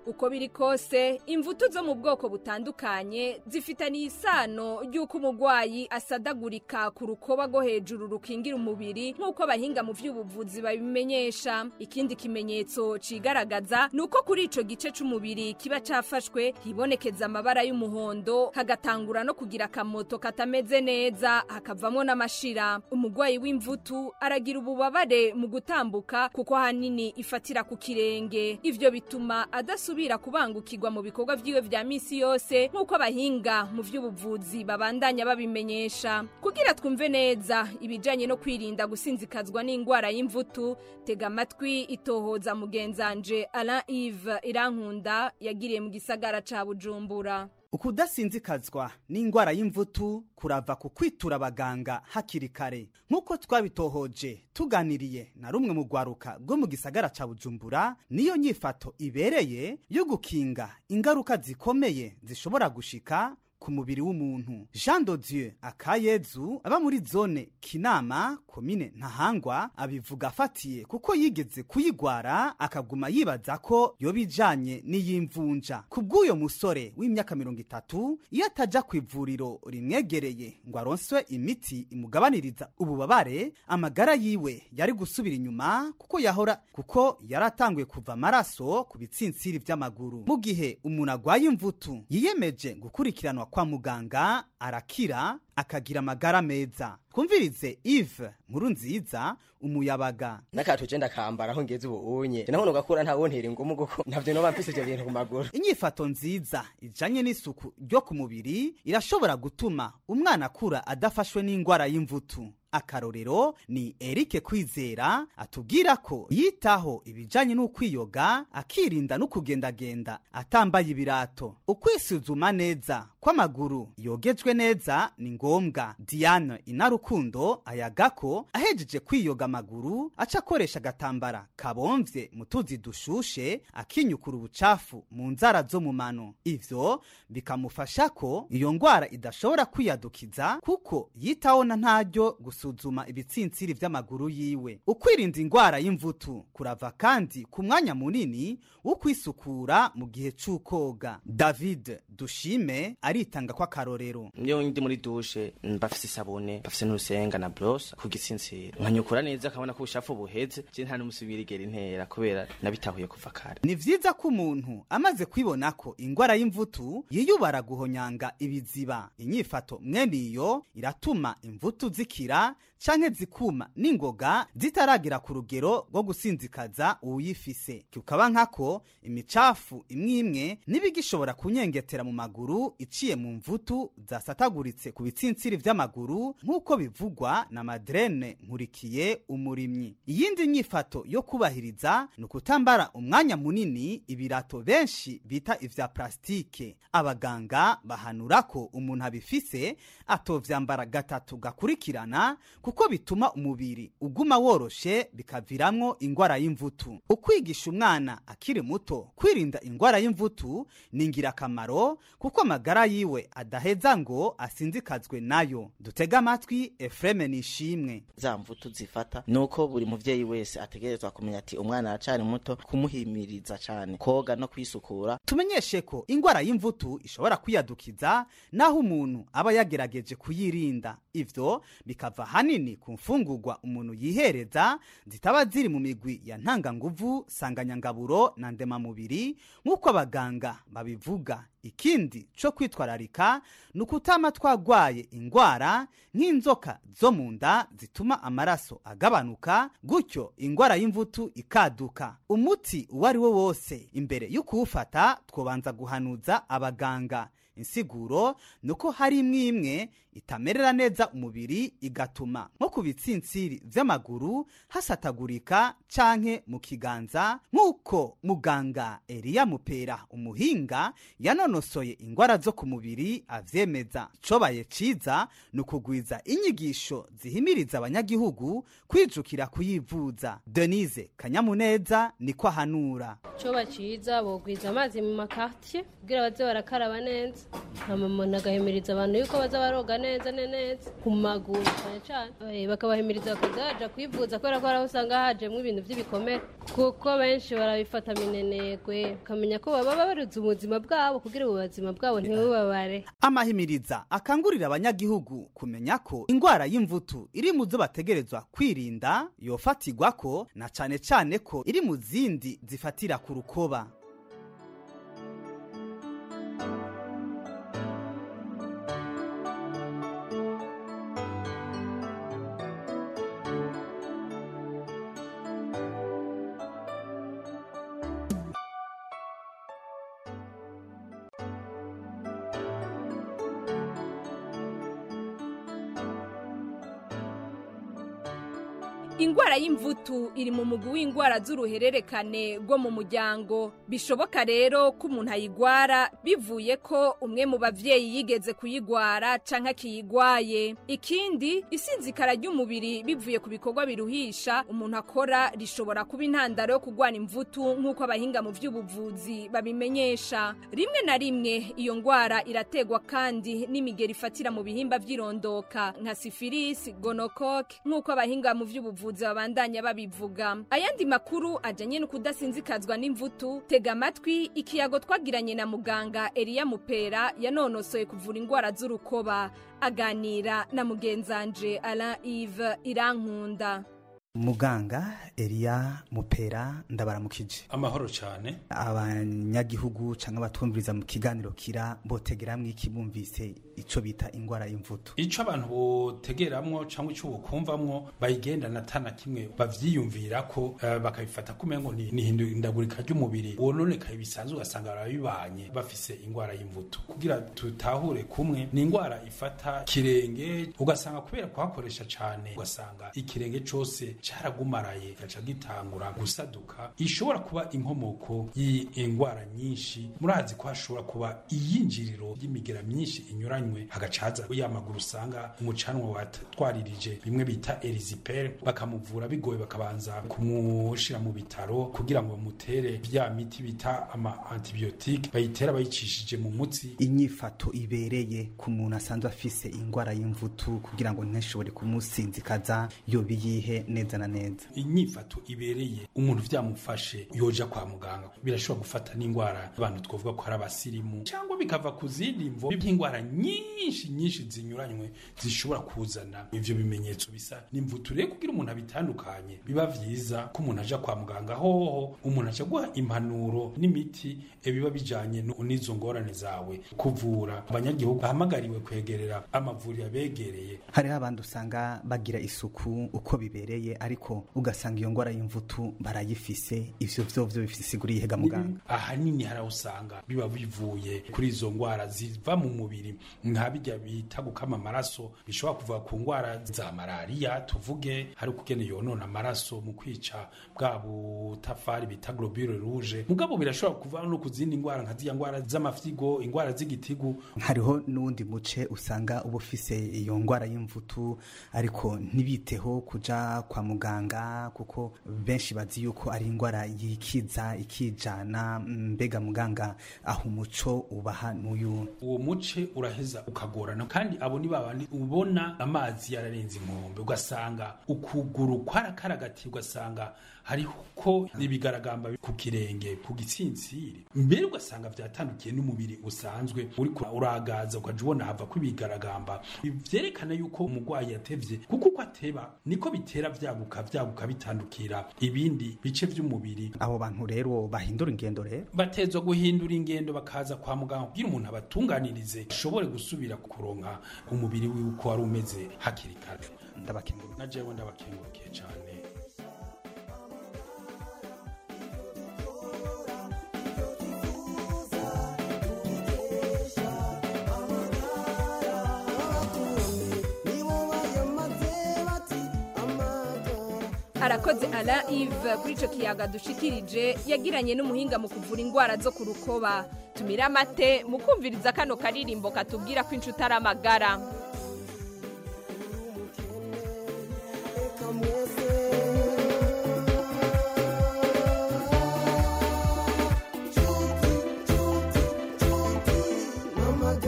uko biri kose imvutu zo mu bwoko butandukanye zifitaniye isano ry'uko umurwayi asadagurika ku rukoba rwo hejuru rukingira umubiri nk'uko abahinga mu by'ubuvuzi babimenyesha ikindi kimenyetso cigaragaza ni uko kuri ico gice c'umubiri kiba cafashwe hibonekeza amabara y'umuhondo hagatangura no kugira akamoto katameze neza hakavamo n'amashira umurwayi w'imvutu aragira ububabare mu gutambuka kuko ahanini ifatira ku kirenge ivyo bituma adasubira kubangukirwa mu bikorwa vyiwe vya misi yose nk'uko abahinga mu vy'ubuvuzi babandanya babimenyesha kugira twumve neza ibijanye no kwirinda gusinzikazwa n'ingwara y'imvutu tega amatwi itohoza mugenzanje Alain Yves Irankunda yagiriye mu gisagara ca Bujumbura ukudasinzikazwa n'indwara y'imvutu kurava ku kwitura abaganga hakiri kare nk'uko twabitohoje tuganiriye na rumwe mu rwaruka rwo mu gisagara ca bujumbura niyo nyifato ibereye yo gukinga ingaruka zikomeye zishobora gushika ku mubiri w'umuntu jean dodieu akayezu aba muri zone kinama komine ntahangwa abivuga afatiye kuko yigeze kuyigwara akaguma yibaza ko yoba ijanye n'iyimvunja ku bw'uyo musore w'imyaka mirongo itatu iyo ataja ku ivuriro rimwegereye ngo aronswe imiti imugabaniriza ububabare amagara yiwe yari gusubira inyuma kuko yahora kuko yari atanguye kuva amaraso ku bitsinsiri vy'amaguru mu gihe umuntu agwaye imvutu yiyemeje gukurikiranwa kwa muganga arakira akagira amagara meza twumvirize Yves nkuru nziza umuyabaga n'akatu je ndakambara aho ngeze ubu unye naho nugakura nta wontera ingumu guko ntavyo noba mfise ivyo bintu ku maguru inyifato nziza ijanye n'isuku ryo ku mubiri irashobora gutuma umwana akura adafashwe n'ingwara y'imvutu akarorero ni Eric Kwizera atubwira ko yitaho ibijanye n'ukwiyoga akirinda no kugendagenda atambaye ibirato ukwisuzuma neza kw'amaguru yogejwe neza ni ngombwa Diane Inarukundo ayaga ko ahejeje kwiyoga amaguru aca akoresha agatambara kabomvye mu tuzi dushushe akinyukura ubucafu mu nzara zo mu mano ivyo bikamufasha ko iyo ngwara idashobora kwiyadukiza kuko yitaho na ntaryo gusuzuma ibitsinsiri vy'amaguru yiwe ukwirinda ingwara y'imvutu kurava kandi ku mwanya munini wo kwisukura mu gihe c'ukoga david dushime aritanga ko akarorero iyo ndi muri dushe mbafise isabune mbafise n'urusenga na brosa ku gitsinsiri nkanyukura neza akabona ko ubushafu buheze je nta n'umusubira igera intera kubera nabitahuye kuva kare ni vyiza ko umuntu amaze kwibona ko ingwara y'imvutu yiyubara guhonyanga ibiziba inyifato mwene iyo iratuma imvutu zikira canke zikuma n'ingoga zitaragira ku rugero rwo gusinzikaza uwuyifise kikaba nkako imicafu imwe imwe n'ibigishobora kunyengetera mu maguru iciye mu mvutu zasataguritse ku bitsinsiri vy'amaguru nk'uko bivugwa na madrene nkurikiye umurimyi iyindi nyifato yo kubahiriza ni ukutambara umwanya munini ibirato benshi bita ivya plastike abaganga bahanura ko umuntu abifise atovyambara gatatu gakurikirana kuko bituma umubiri uguma woroshe bikaviramwo ingwara y'imvutu ukwigisha umwana akiri muto kwirinda ingwara y'imvutu ni ingirakamaro kuko amagara yiwe adaheza ngo asinzikazwe nayo dutega amatwi efureme nishimwe za mvutu zifata nuko buri muvyeyi wese ategerezwa kumenya ati umwana aracari muto kumuhimiriza cane koga no kwisukura tumenyeshe ko ingwara y'imvutu ishobora kwiyadukiza naho umuntu aba yagerageje kuyirinda ivyo bikava hanini ku mfungurwa umuntu yihereza zitaba ziri mu migwi ya ntanganguvu sanganyangaburo na ndemamubiri nk'uko abaganga babivuga ikindi co kwitwararika ni ukutama twagwaye ingwara nk'inzoka zo mu nda zituma amaraso agabanuka gutyo ingwara y'imvutu ikaduka umuti uwo ari wo wose imbere y'ukuwufata twobanza guhanuza abaganga insiguro ni uko hari imwe imwe itamerera neza umubiri igatuma nko ku bitsinsiri vy'amaguru hasatagurika canke mu kiganza nk'uko muganga Eliya Mupera umuhinga yanonosoye ingwara zo ku mubiri avyemeza icobaye ciza ni ukugwiza inyigisho zihimiriza abanyagihugu kwijukira kuyivuza Denise Kanyamuneza niko ahanura coba ciza bogwiza amazi mu makartier kugira baze barakaraba neza hama umuntu agahimiriza abantu yuko baza baroga neza ne- neza ku maguru cyane cyane Eh, bakabahimiriza bakaza baja kwivuza kubera ko hari aho usanga hajemwo ibintu by'ibikomere kuko benshi barabifata minenegwe bakamenya ko baba baruze ubuzima bwabo kugira ubuzima bwabo ntibubabare amahimiriza akangurira abanyagihugu kumenya ko indwara y'imvutu iri mu zo bategerezwa kwirinda yofatirwa ko na cane cane ko iri mu zindi zifatira ku rukoba Ingwara y'imvutu iri mu mugwi w'ingwara z'uruhererekane rwo mu muryango bishoboka rero ko umuntu ayigwara bivuye ko umwe mu bavyeyi yigeze kuyigwara canke akiyigwaye ikindi isinzikara ry'umubiri bivuye ku bikorwa biruhisha umuntu akora rishobora kuba intandaro yo kugwana imvutu nk'uko abahinga mu vy'ubuvuzi babimenyesha rimwe na rimwe iyo ngwara irategwa kandi n'imigeri ifatira mu bihimba vy'irondoka nka sifilisi gonokoke nk'uko abahinga mu vy'ubuvuzi babandanya babivuga ayandi makuru ajanye no kudasinzikazwa n'imvutu tega amatwi ikiyago twagiranye na muganga Elia Mupera yanonosoye kuvura ingwara z'urukoba aganira na mugenzanje Alain Yves Irankunda muganga Elia Mupera ndabaramukije amahoro cyane abanyagihugu canke abatumviriza mu kiganiro kira botegeramwe iki bumvise ico bita ingwara y'imvutu icyo abantu botegeramwo cyangwa icyo bokumvamwo bayigendana atana kimwe bavyiyumvira ko eh, bakabifata kumengo ni ni ihindagurika ry'umubiri wononekaye bisanzwe ugasanga barabibanye bafise ingwara y'imvutu kugira tutahure kumwe ni ingwara ifata kirenge ugasanga kubera kuhakoresha cane ugasanga ikirenge cose caragumaraye gaca gitangura gusaduka ishobora kuba inkomoko y'ingwara nyinshi murazi ko hashobora kuba iyinjiriro ry'imigera myinshi inyuranywe hagacaza ya maguru usanga umucanwa watwaririje bimwe bita erizipere bakamuvura bigoye bakabanza kumushira mu bitaro kugira ngo bamutere vya miti bita ama antibiotique bayitera bayicishije mu mutsi inyifato ibereye ku muntu asanzwe afise ingwara y'imvutu kugira ngo ntishobore kumusinzikaza yobiyihe neza na neza inyifato ibereye umuntu vyamufashe yoja kwa muganga birashobora gufata n'ingwara abantu twovuga ko ari abasirimu cyangwa bikava ku zindi mvo by'ingwara nyinshi nyinshi zinyuranywe zishobora kuzana ivyo bimenyetso bisa n'imvutu rero kugira umuntu abitandukanye biba vyiza ko umuntu aja kwa muganga hoho umuntu aja guha impanuro n'imiti e biba bijanye no- n'izo ngorane zawe kuvura abanyagihugu bahamagariwe kwegerera amavuriro abegereye hariho abandi usanga bagira isuku uko bibereye ariko ugasanga iyo ngwara y'imvutu barayifise ivyo vyovyo bifise isigura yihega muganga ahanini hari aho usanga biba bivuye kuri izo ngwara ziva mu mubiri nka bijya bita gukama amaraso bishobora kuva ku ngwara za malariya tuvuge hari ukugene yonona amaraso mu kwica bwa butafari bita globule rouge mugabo birashobora kuva no ku zindi ngwara nka ziriya ngwara z'amafyigo ingwara z'igitigu hariho n'uwundi muce usanga uba ufise iyo ngwara y'imvutu ariko ntibiteho kuja kwa muganga kuko benshi bazi yuko ari ingwara yikiza ikijana mbega muganga aho umuco ubaha n'uyu uwo muce uraheza ukagorana kandi abo ni babandi ubona amazi yararenze inkombe ugasanga ukuguru kwarakaragati ugasanga hariho ko ibigaragamba ku kirenge ku gitsintsiri mbere ugasanga vyatandukiye n'umubiri usanzwe uriko uragaza ukaja ubona hava ko ibigaragamba vyerekana yuko umurwayi yatevye kuko uko ateba niko bitera vyaguka vyaguka bitandukira ibindi bice vy'umubiri abo bantu rero bahindura ingendo rero batezwa guhindura ingendo bakaza kwa muganga kugira umuntu abatunganirize ashobore gusubira kuronka umubiri wiwe uko wari umeze hakiri kare ndabakengurukiye na jewe ndabakengurukiye cane arakoze Alain Yves kuri ico kiyaga dushikirije yagiranye n'umuhinga mu kuvura ingwara zo ku rukoba tumira amate mu kumviriza kano karirimbo katubwira ko inshuti ari amagara Mama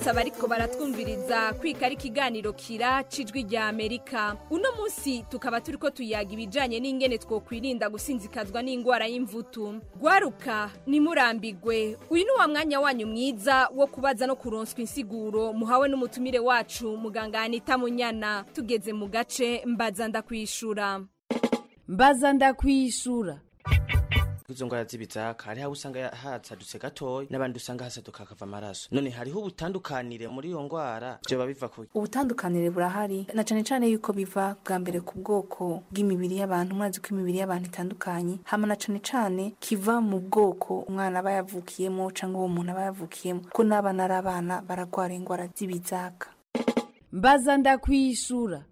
nibutse abariko baratwumviriza kwika ari ikiganiro kira cijwi rya amerika uno munsi tukaba turiko tuyaga ibijanye n'ingene twokwirinda gusinzikazwa n'ingwara y'imvutu gwaruka nimurambigwe uyu ni wa mwanya wanyu mwiza wo kubaza no kuronswa insiguro muhawe n'umutumire wacu muganga anita munyana tugeze mu gace mbaza ndakwishura mbaza ndakwishura izo ngwara z'ibizaka hariho abo usanga hasadutse gatoya n'abandi usanga hasaduka hakava amaraso none hariho ubutandukanire muri iyo ngwara vyoba biva ku ubutandukanire burahari na cane cane yuko biva bwa mbere ku bwoko bw'imibiri y'abantu murazi ko imibiri y'abantu itandukanye hama na cane cane kiva mu bwoko umwana aba yavukiyemo canke uwo muntu aba yavukiyemo ko n'abana ari abana baragwara ingwara z'ibizaka mbaza ndakwishura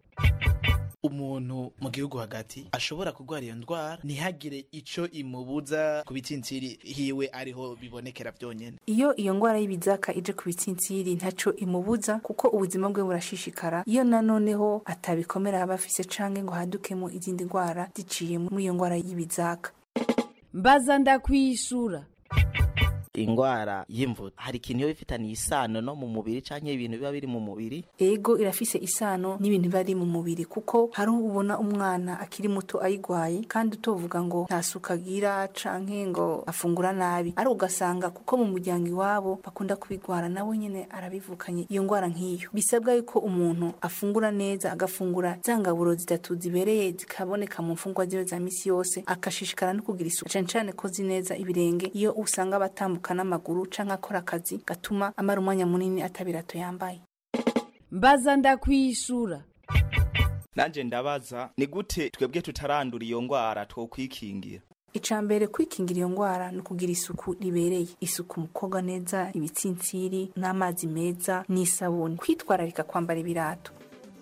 umuntu mu gihugu hagati ashobora kurwara iyo ndwara ntihagire ico imubuza ku bitsintsiri hiwe ariho bibonekera byonyene iyo iyo ngwara y'ibizaka ije ku bitsintsiri ntaco imubuza kuko ubuzima bwe burashishikara iyo nanoneho atabikomera aba afise canke ngo hadukemo izindi ngwara ziciye muri iyo ngwara y'ibizaka mbaza ndakwishura ingwara y'imvutu hari ikintu iyo bifitaniye isano no mu mubiri canke ibintu biba biri mu mubiri ego irafise isano n'ibintu biba ari mu mubiri kuko hari ubona umwana akiri muto ayigwaye kandi utovuga ngo nta suka agira canke ngo afungura nabi ari ugasanga kuko mu muryango iwabo bakunda kubigwara nawe nyene arabivukanye iyo ngwara nk'iyo bisabwa yuko umuntu afungura neza agafungura za ngaburo zitatu zibereye zikaboneka mu mfungwa ziwe za misi yose akashishikara no kugira isuku cane cane kozi neza ibirenge iyo usanga batambuka n'amaguru canke akora akazi gatuma amara umwanya munini atabirato yambaye mbaza ndakwishura nanje ndabaza ni gute twebwe tutarandura iyo ngwara twokwikingira ica mbere kwikingira iyo ngwara ni ukugira isuku ribereye isuku mu koga neza ibitsintsiri n'amazi meza n'isabuni kwitwararika kwambara ibirato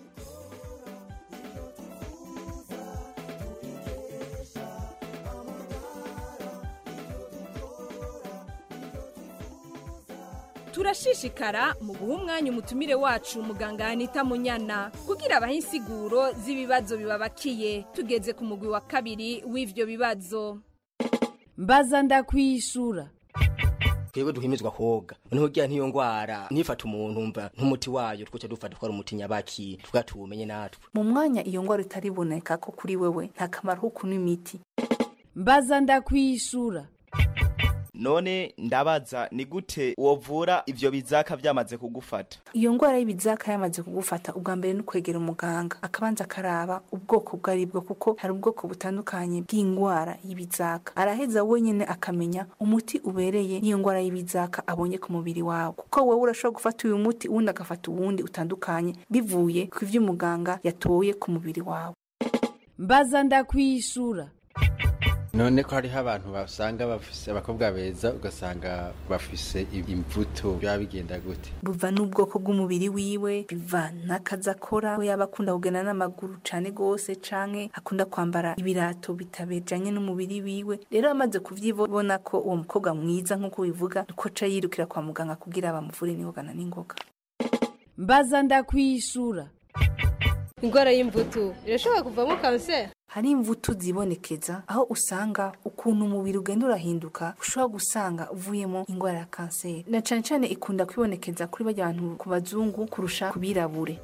turashishikara mu guha umwanya umutumire wacu muganga anita munyana kugira abahe insiguro z'ibibazo bibabakiye tugeze ku mugwi wa kabiri w'ivyo bibazo mbaza ndakwishura twebwe duhimizwa koga noneho ugira ntiyo ngwara ntifata umuntu umva nk'umuti wayo twoca dufata twari umuti nyabaki twatumenye natwe mu mwanya iyo ngwara itariboneka ko kuri wewe nta kamaro ko kunywa imiti mbaza ndakwishura none ndabaza ni gute wovura ivyo bizaka vyamaze kugufata iyo ngwara y'ibizaka yamaze kugufata ubwa mbere ni kwegera umuganga akabanza akaraba ubwoko bwo ari bwo kuko hari ubwoko butandukanye bw'ingwara y'ibizaka araheza wenyine akamenya umuti ubereye n'iyo ngwara y'ibizaka abonye ku mubiri wawe kuko wowe urashobora gufata uyu muti uwundi agafata uwundi utandukanye bivuye ku ivyo umuganga yatoye ku mubiri wawe mbaza ndakwishura none ko hariho abantu basanga bafise abakobwa beza ugasanga bafise imvuto biba bigenda gute buva n'ubwoko bw'umubiri wiwe biva n'akazi akora we yaba akunda kugenda n'amaguru cane gose canke akunda kwambara ibirato bitabejanye n'umubiri wiwe rero amaze kuvyibona ko uwo mukobwa mwiza nk'uko bivuga niko ca yirukira kwa muganga kugira bamuvure n'ingogana n'ingoga mbaza ndakwishura ingwara y'imvutu irashobora kuvamo kanseri hari imvutu zibonekeza aho usanga ukuntu umubiri ugenda urahinduka ushobora gusanga uvuyemo ingwara ya kanseri na cane cane ikunda kwibonekeza kuri barya bantu ku bazungu kurusha ku birabure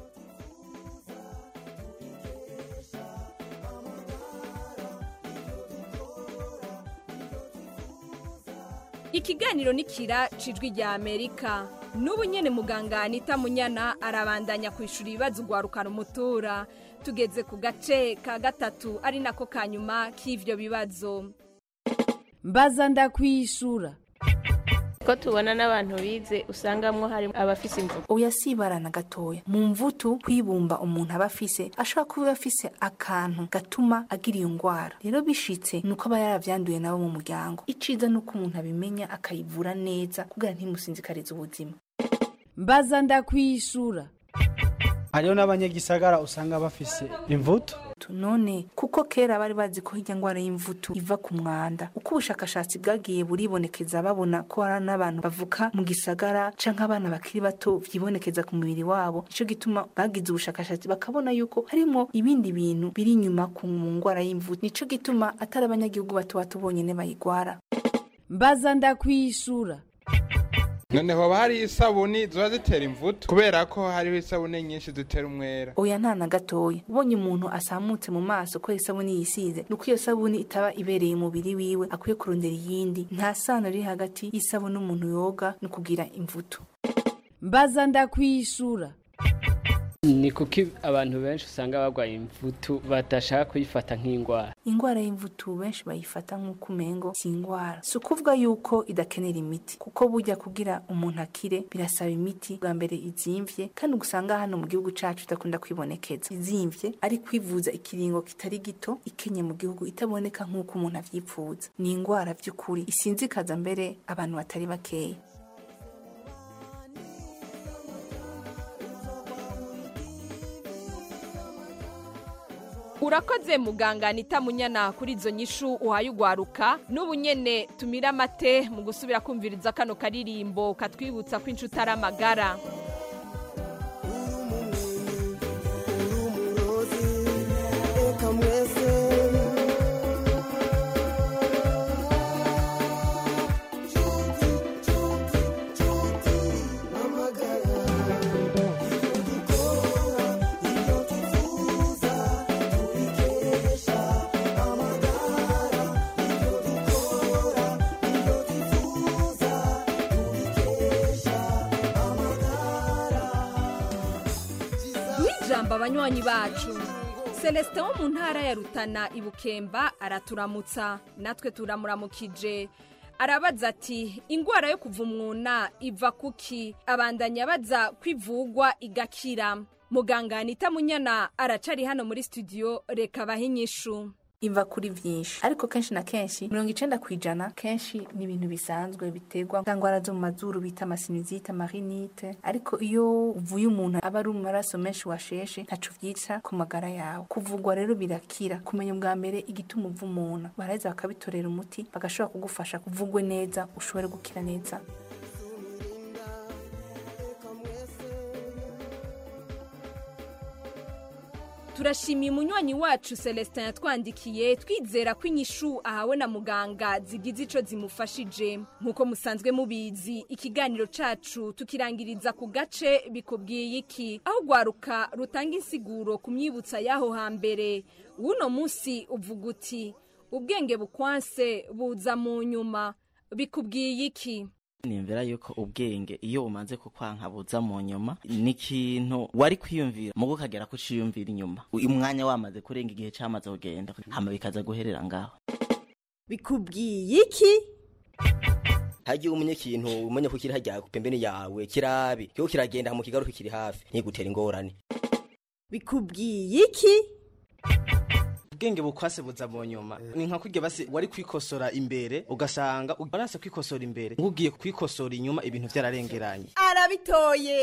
ikiganiro nikira cijwi rya amerika n'ubu nyene muganga anita munyana arabandanya kwishura ibibazo ugwarukana umutura tugeze ku gace ka gatatu ari nako ka nyuma k'ivyo bibazo mbaza ndakwishura ko tubona n'abantu bize usangamwo hari abafise imvugo oya si ibara na gatoya mu mvutu kwibumba umuntu aba afise ashobora kuba afise akantu gatuma agira iyo ngwara rero bishitse nuko aba yaravyanduye nabo mu muryango iciza nuko umuntu abimenya akayivura neza kugira ntimusinzikarize ubuzima mbaza ndakwishura hariho n'abanyagisagara usanga bafise imvuto none kuko kera bari bazi ko hirya ngwara y'imvutu iva ku mwanda uko ubushakashatsi bwagiye buribonekeza babona ko hari n'abantu bavuka mu gisagara canke abana bakiri bato vyibonekeza ku mubiri wabo nico gituma bagize ubushakashatsi bakabona yuko harimo ibindi bintu biri inyuma ku ngwara y'imvutu nico gituma atari abanyagihugu bato bato bonyene bayigwara mbaza ndakwishura noneho hoba hari isabuni ziba zitera imvuto kubera ko hariho isabuni nyinshi zitera umwera oya nta na gatoya ubonye umuntu asamutse mu maso ko isabuni yisize nuko iyo sabuni itaba ibereye umubiri wiwe akwiye kurondera iyindi nta sano riri hagati y'isabuni umuntu yoga no kugira imvuto mbaza ndakwishura ni kuki abantu benshi usanga barwaye imvutu badashaka kuyifata nk'indwara ingwara y'imvutu benshi bayifata nk'uko umengo si ingwara si ukuvuga yuko idakenera imiti kuko burya kugira umuntu akire birasaba imiti bwa mbere izimvye kandi usanga hano mu gihugu cacu idakunda kwibonekeza izimvye ari kwivuza ikiringo kitari gito ikenye mu gihugu itaboneka nk'uko umuntu avyipfuza ni ingwara vy'ukuri isinzikaza mbere abantu batari bakeya urakoze muganga anita munyana kuri izo nyishu uhaye ugwaruka n'ubu nyene tumira amate mu gusubira kumviriza kano karirimbo katwibutsa ko inshuti ari amagara ijambo abanywanyi bacu celestin wo mu ntara ya rutana ibukemba araturamutsa natwe turamuramukije arabaza ati indwara yo kuva umwuna iva kuki abandanya abaza kwivugwa igakira muganga anita munyana aracari hano muri studio reka bahe inyishu iva kuri vyinshi ariko kenshi na kenshi mirongo icenda kwijana kenshi ni ibintu bisanzwe biterwa za ngwara zo mu mazuru bita amasinizite amarinite ariko iyo uvuye umuntu aba ari mu maraso menshi washeshe ntaco vyica ku magara yawe kuvugwa rero birakira kumenya ubwa mbere igituma uva umuntu baraheza bakabitorera umuti bagashobora kugufasha kuvugwe neza ushobore gukira neza turashimiye umunywanyi wacu celestin yatwandikiye twizera ko inyishu ahawe na muganga zigize ico zimufashije nk'uko musanzwe mubizi ikiganiro cacu tukirangiriza ku gace bikubwiye iki aho rwaruka rutanga insiguro ku myibutsa y'aho hambere w'uno munsi uvuga uti ubwenge bukwanse buza mu nyuma bikubwiye iki nimvera yuko ubwenge iyo umanze kukwanka buza mu nyuma ni ikintu wari kwiyumvira mugo ukagera ko uciyumvira inyuma umwanya wamaze kurenga igihe cyamaze kugenda hama bikaza guherera ngaho bikubwiye iki hagiye umenye ikintu umenye ko kiri hajya ku pembeni yawe kirabi kiko kiragenda mu kigaruka kiri hafi ntigutera ingorane bikubwiye iki ubwenge bukwase buza mu nyuma ni nka kurya basi wari kwikosora imbere ugasanga warase kwikosora imbere nk'ugiye kwikosora inyuma ibintu byararengeranye arabitoye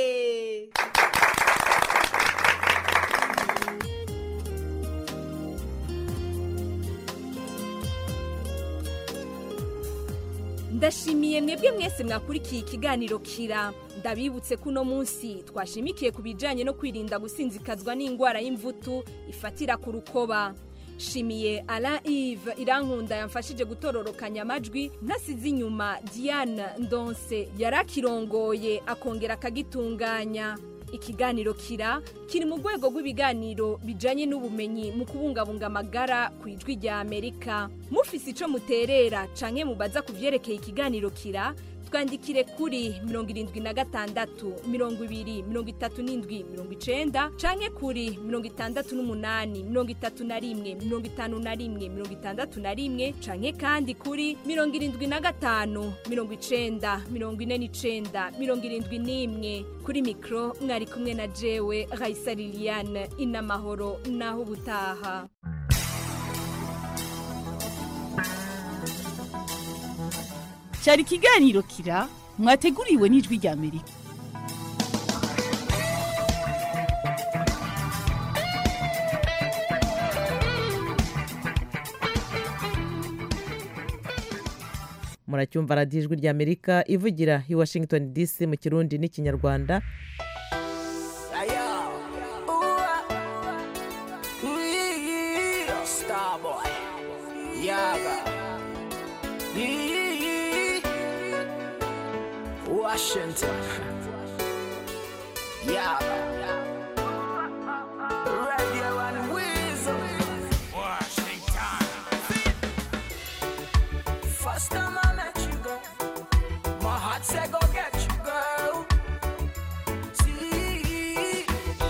ndashimiye mwebwe mwese mwakurikiye ikiganiro kira ndabibutse ko uno munsi twashimikiye ku bijyanye no kwirinda gusinzikazwa n'indwara y'imvutu ifatira ku rukoba shimiye Alain Yves irankunda yamfashije gutororokanya amajwi ntasize inyuma Diane Ndonse yarakirongoye akongera akagitunganya ikiganiro kira kiri mu rwego rw'ibiganiro bijanye n'ubumenyi mu kubungabunga amagara ku ijwi rya amerika mufise ico muterera canke mubaza ku vyerekeye ikiganiro kira twandikire kuri mirongo irindwi na gatandatu mirongo ibiri mirongo itatu n'indwi mirongo icenda canke kuri mirongo itandatu n'umunani mirongo itatu na rimwe mirongo itanu na rimwe mirongo itandatu na rimwe canke kandi kuri mirongo irindwi na gatanu mirongo icenda mirongo ine n'icenda mirongo irindwi n'imwe kuri mikro mwari kumwe na jewe raisa liliane inamahoro naho ubutaha cyari ikiganiro kira mwateguriwe n'ijwi rya amerika muracyumva radiyo ijwi rya amerika ivugira i washington dc mu kirundi n'ikinyarwanda Starboy, Yaga, Washington. Yeah. Radio and Weasel. Washington. First time I met you, girl, my heart said go get you, girl. See,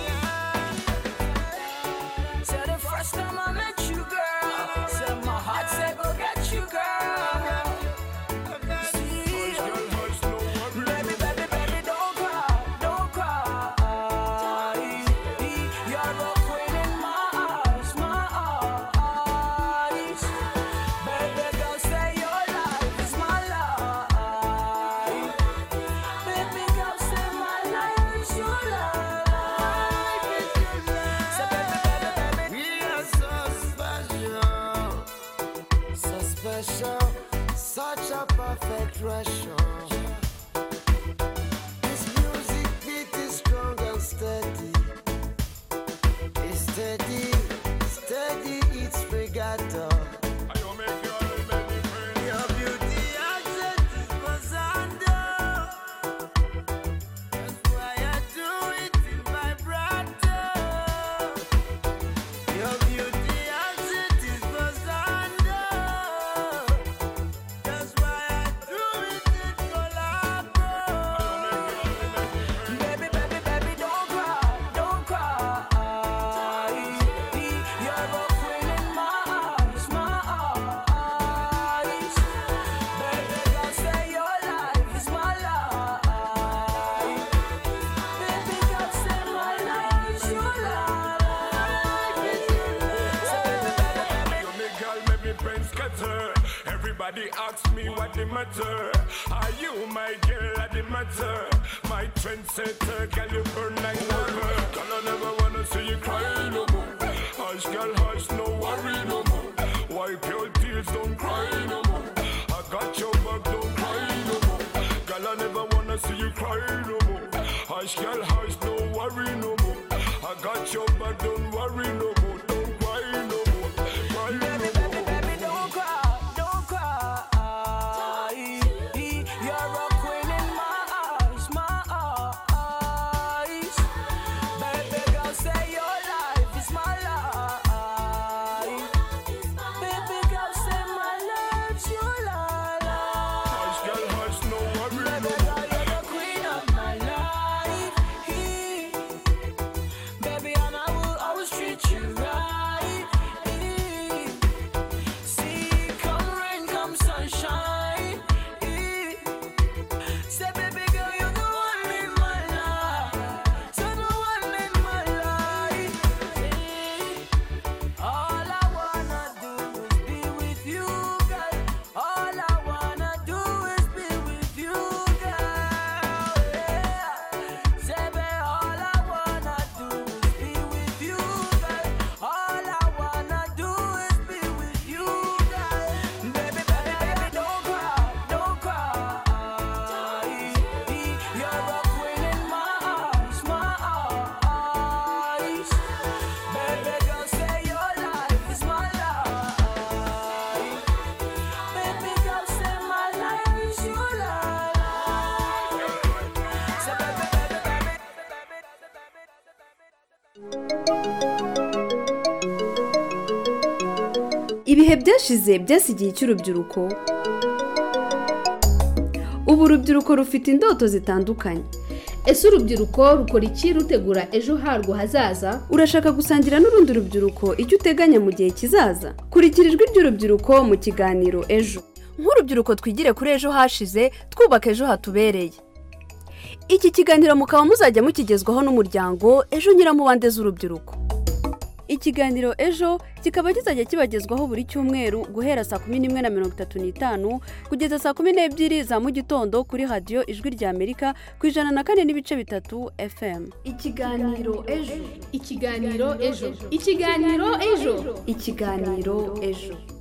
said the first time I met you, girl, said my heart said go get you, girl. See, baby, baby, baby, don't cry, don't cry. You're a queen in my eyes, my eyes. Baby, girl, say your life is my life. Baby, girl, say my life is your life. Say, baby, baby, baby, We are so special, so special, such a perfect ratio. This music beat is strong and steady. It's steady, steady, it's regatta. Your beauty accent is Mozambique. That's why I do it in vibrato. Your beauty accent is Mozambique. That's why I do it in collabo. baby, baby, baby, don't cry, don't cry. You're a queen in my eyes, my eyes. Baby, girl, say your life is my life. Baby, girl, say my life is your life. You me girl, make me brain scatter. Everybody asks me what the matter. Are you my girl at the matter? My trendsetter, girl, you burn like lava. Girl, I never wanna see you cry no more. Hush, girl, hush, no worry no more. Wipe your tears, don't cry no more. I got your back, don't cry no more. Girl, I never wanna see you cry no more. Hush, girl, hush, no worry no more. I got your back, don't worry no more. Don't cry no more. Cry no more. Baby, don't cry, don't cry. You're a queen in my eyes, my eyes. Baby girl, say your life is my life. Baby girl, say my life's your life. Hush, girl, hush, no worry no Baby girl, you're the queen of my life. Baby, and I will always treat you right. See, come rain, come sunshine. Say, baby girl, you're the one in my life. So the one in my life. All I wanna do is be with you, girl. All I wanna do is be with you, girl. Yeah. Say, baby, all I wanna do is be with you, girl. All I wanna do is be with you, girl. Baby, baby, baby, don't cry, don't cry. You're a queen in my eyes, my eyes. Baby girl, say your life is my life. Baby girl, say my life is your life. Say, baby, baby, baby. ibihe byashize byasigiye icy'urubyiruko ubu urubyiruko rufite indoto zitandukanye ese urubyiruko rukora iki rutegura ejo harwo hazaza urashaka gusangira n'urundi rubyiruko icyo uteganya mu gihe kizaza kurikira ijwi ry'urubyiruko mu kiganiro ejo nk'urubyiruko twigire kuri ejo hashize twubaka ejo hatubereye iki kiganiro mukaba muzajya mukigezwaho n'umuryango ejo nyiramubande z'urubyiruko ikiganiro ejo kikaba kizajya kibagezwaho buri cyumweru guhera saa kumi n'imwe na mirongo itatu n'itanu kugeza saa kumi n'ebyiri za mu gitondo kuri radiyo ijwi rya amerika ku ijana na kane n'ibice bitatu fm ikiganiro ejo ikiganiro ejo ikiganiro ejo ikiganiro ejo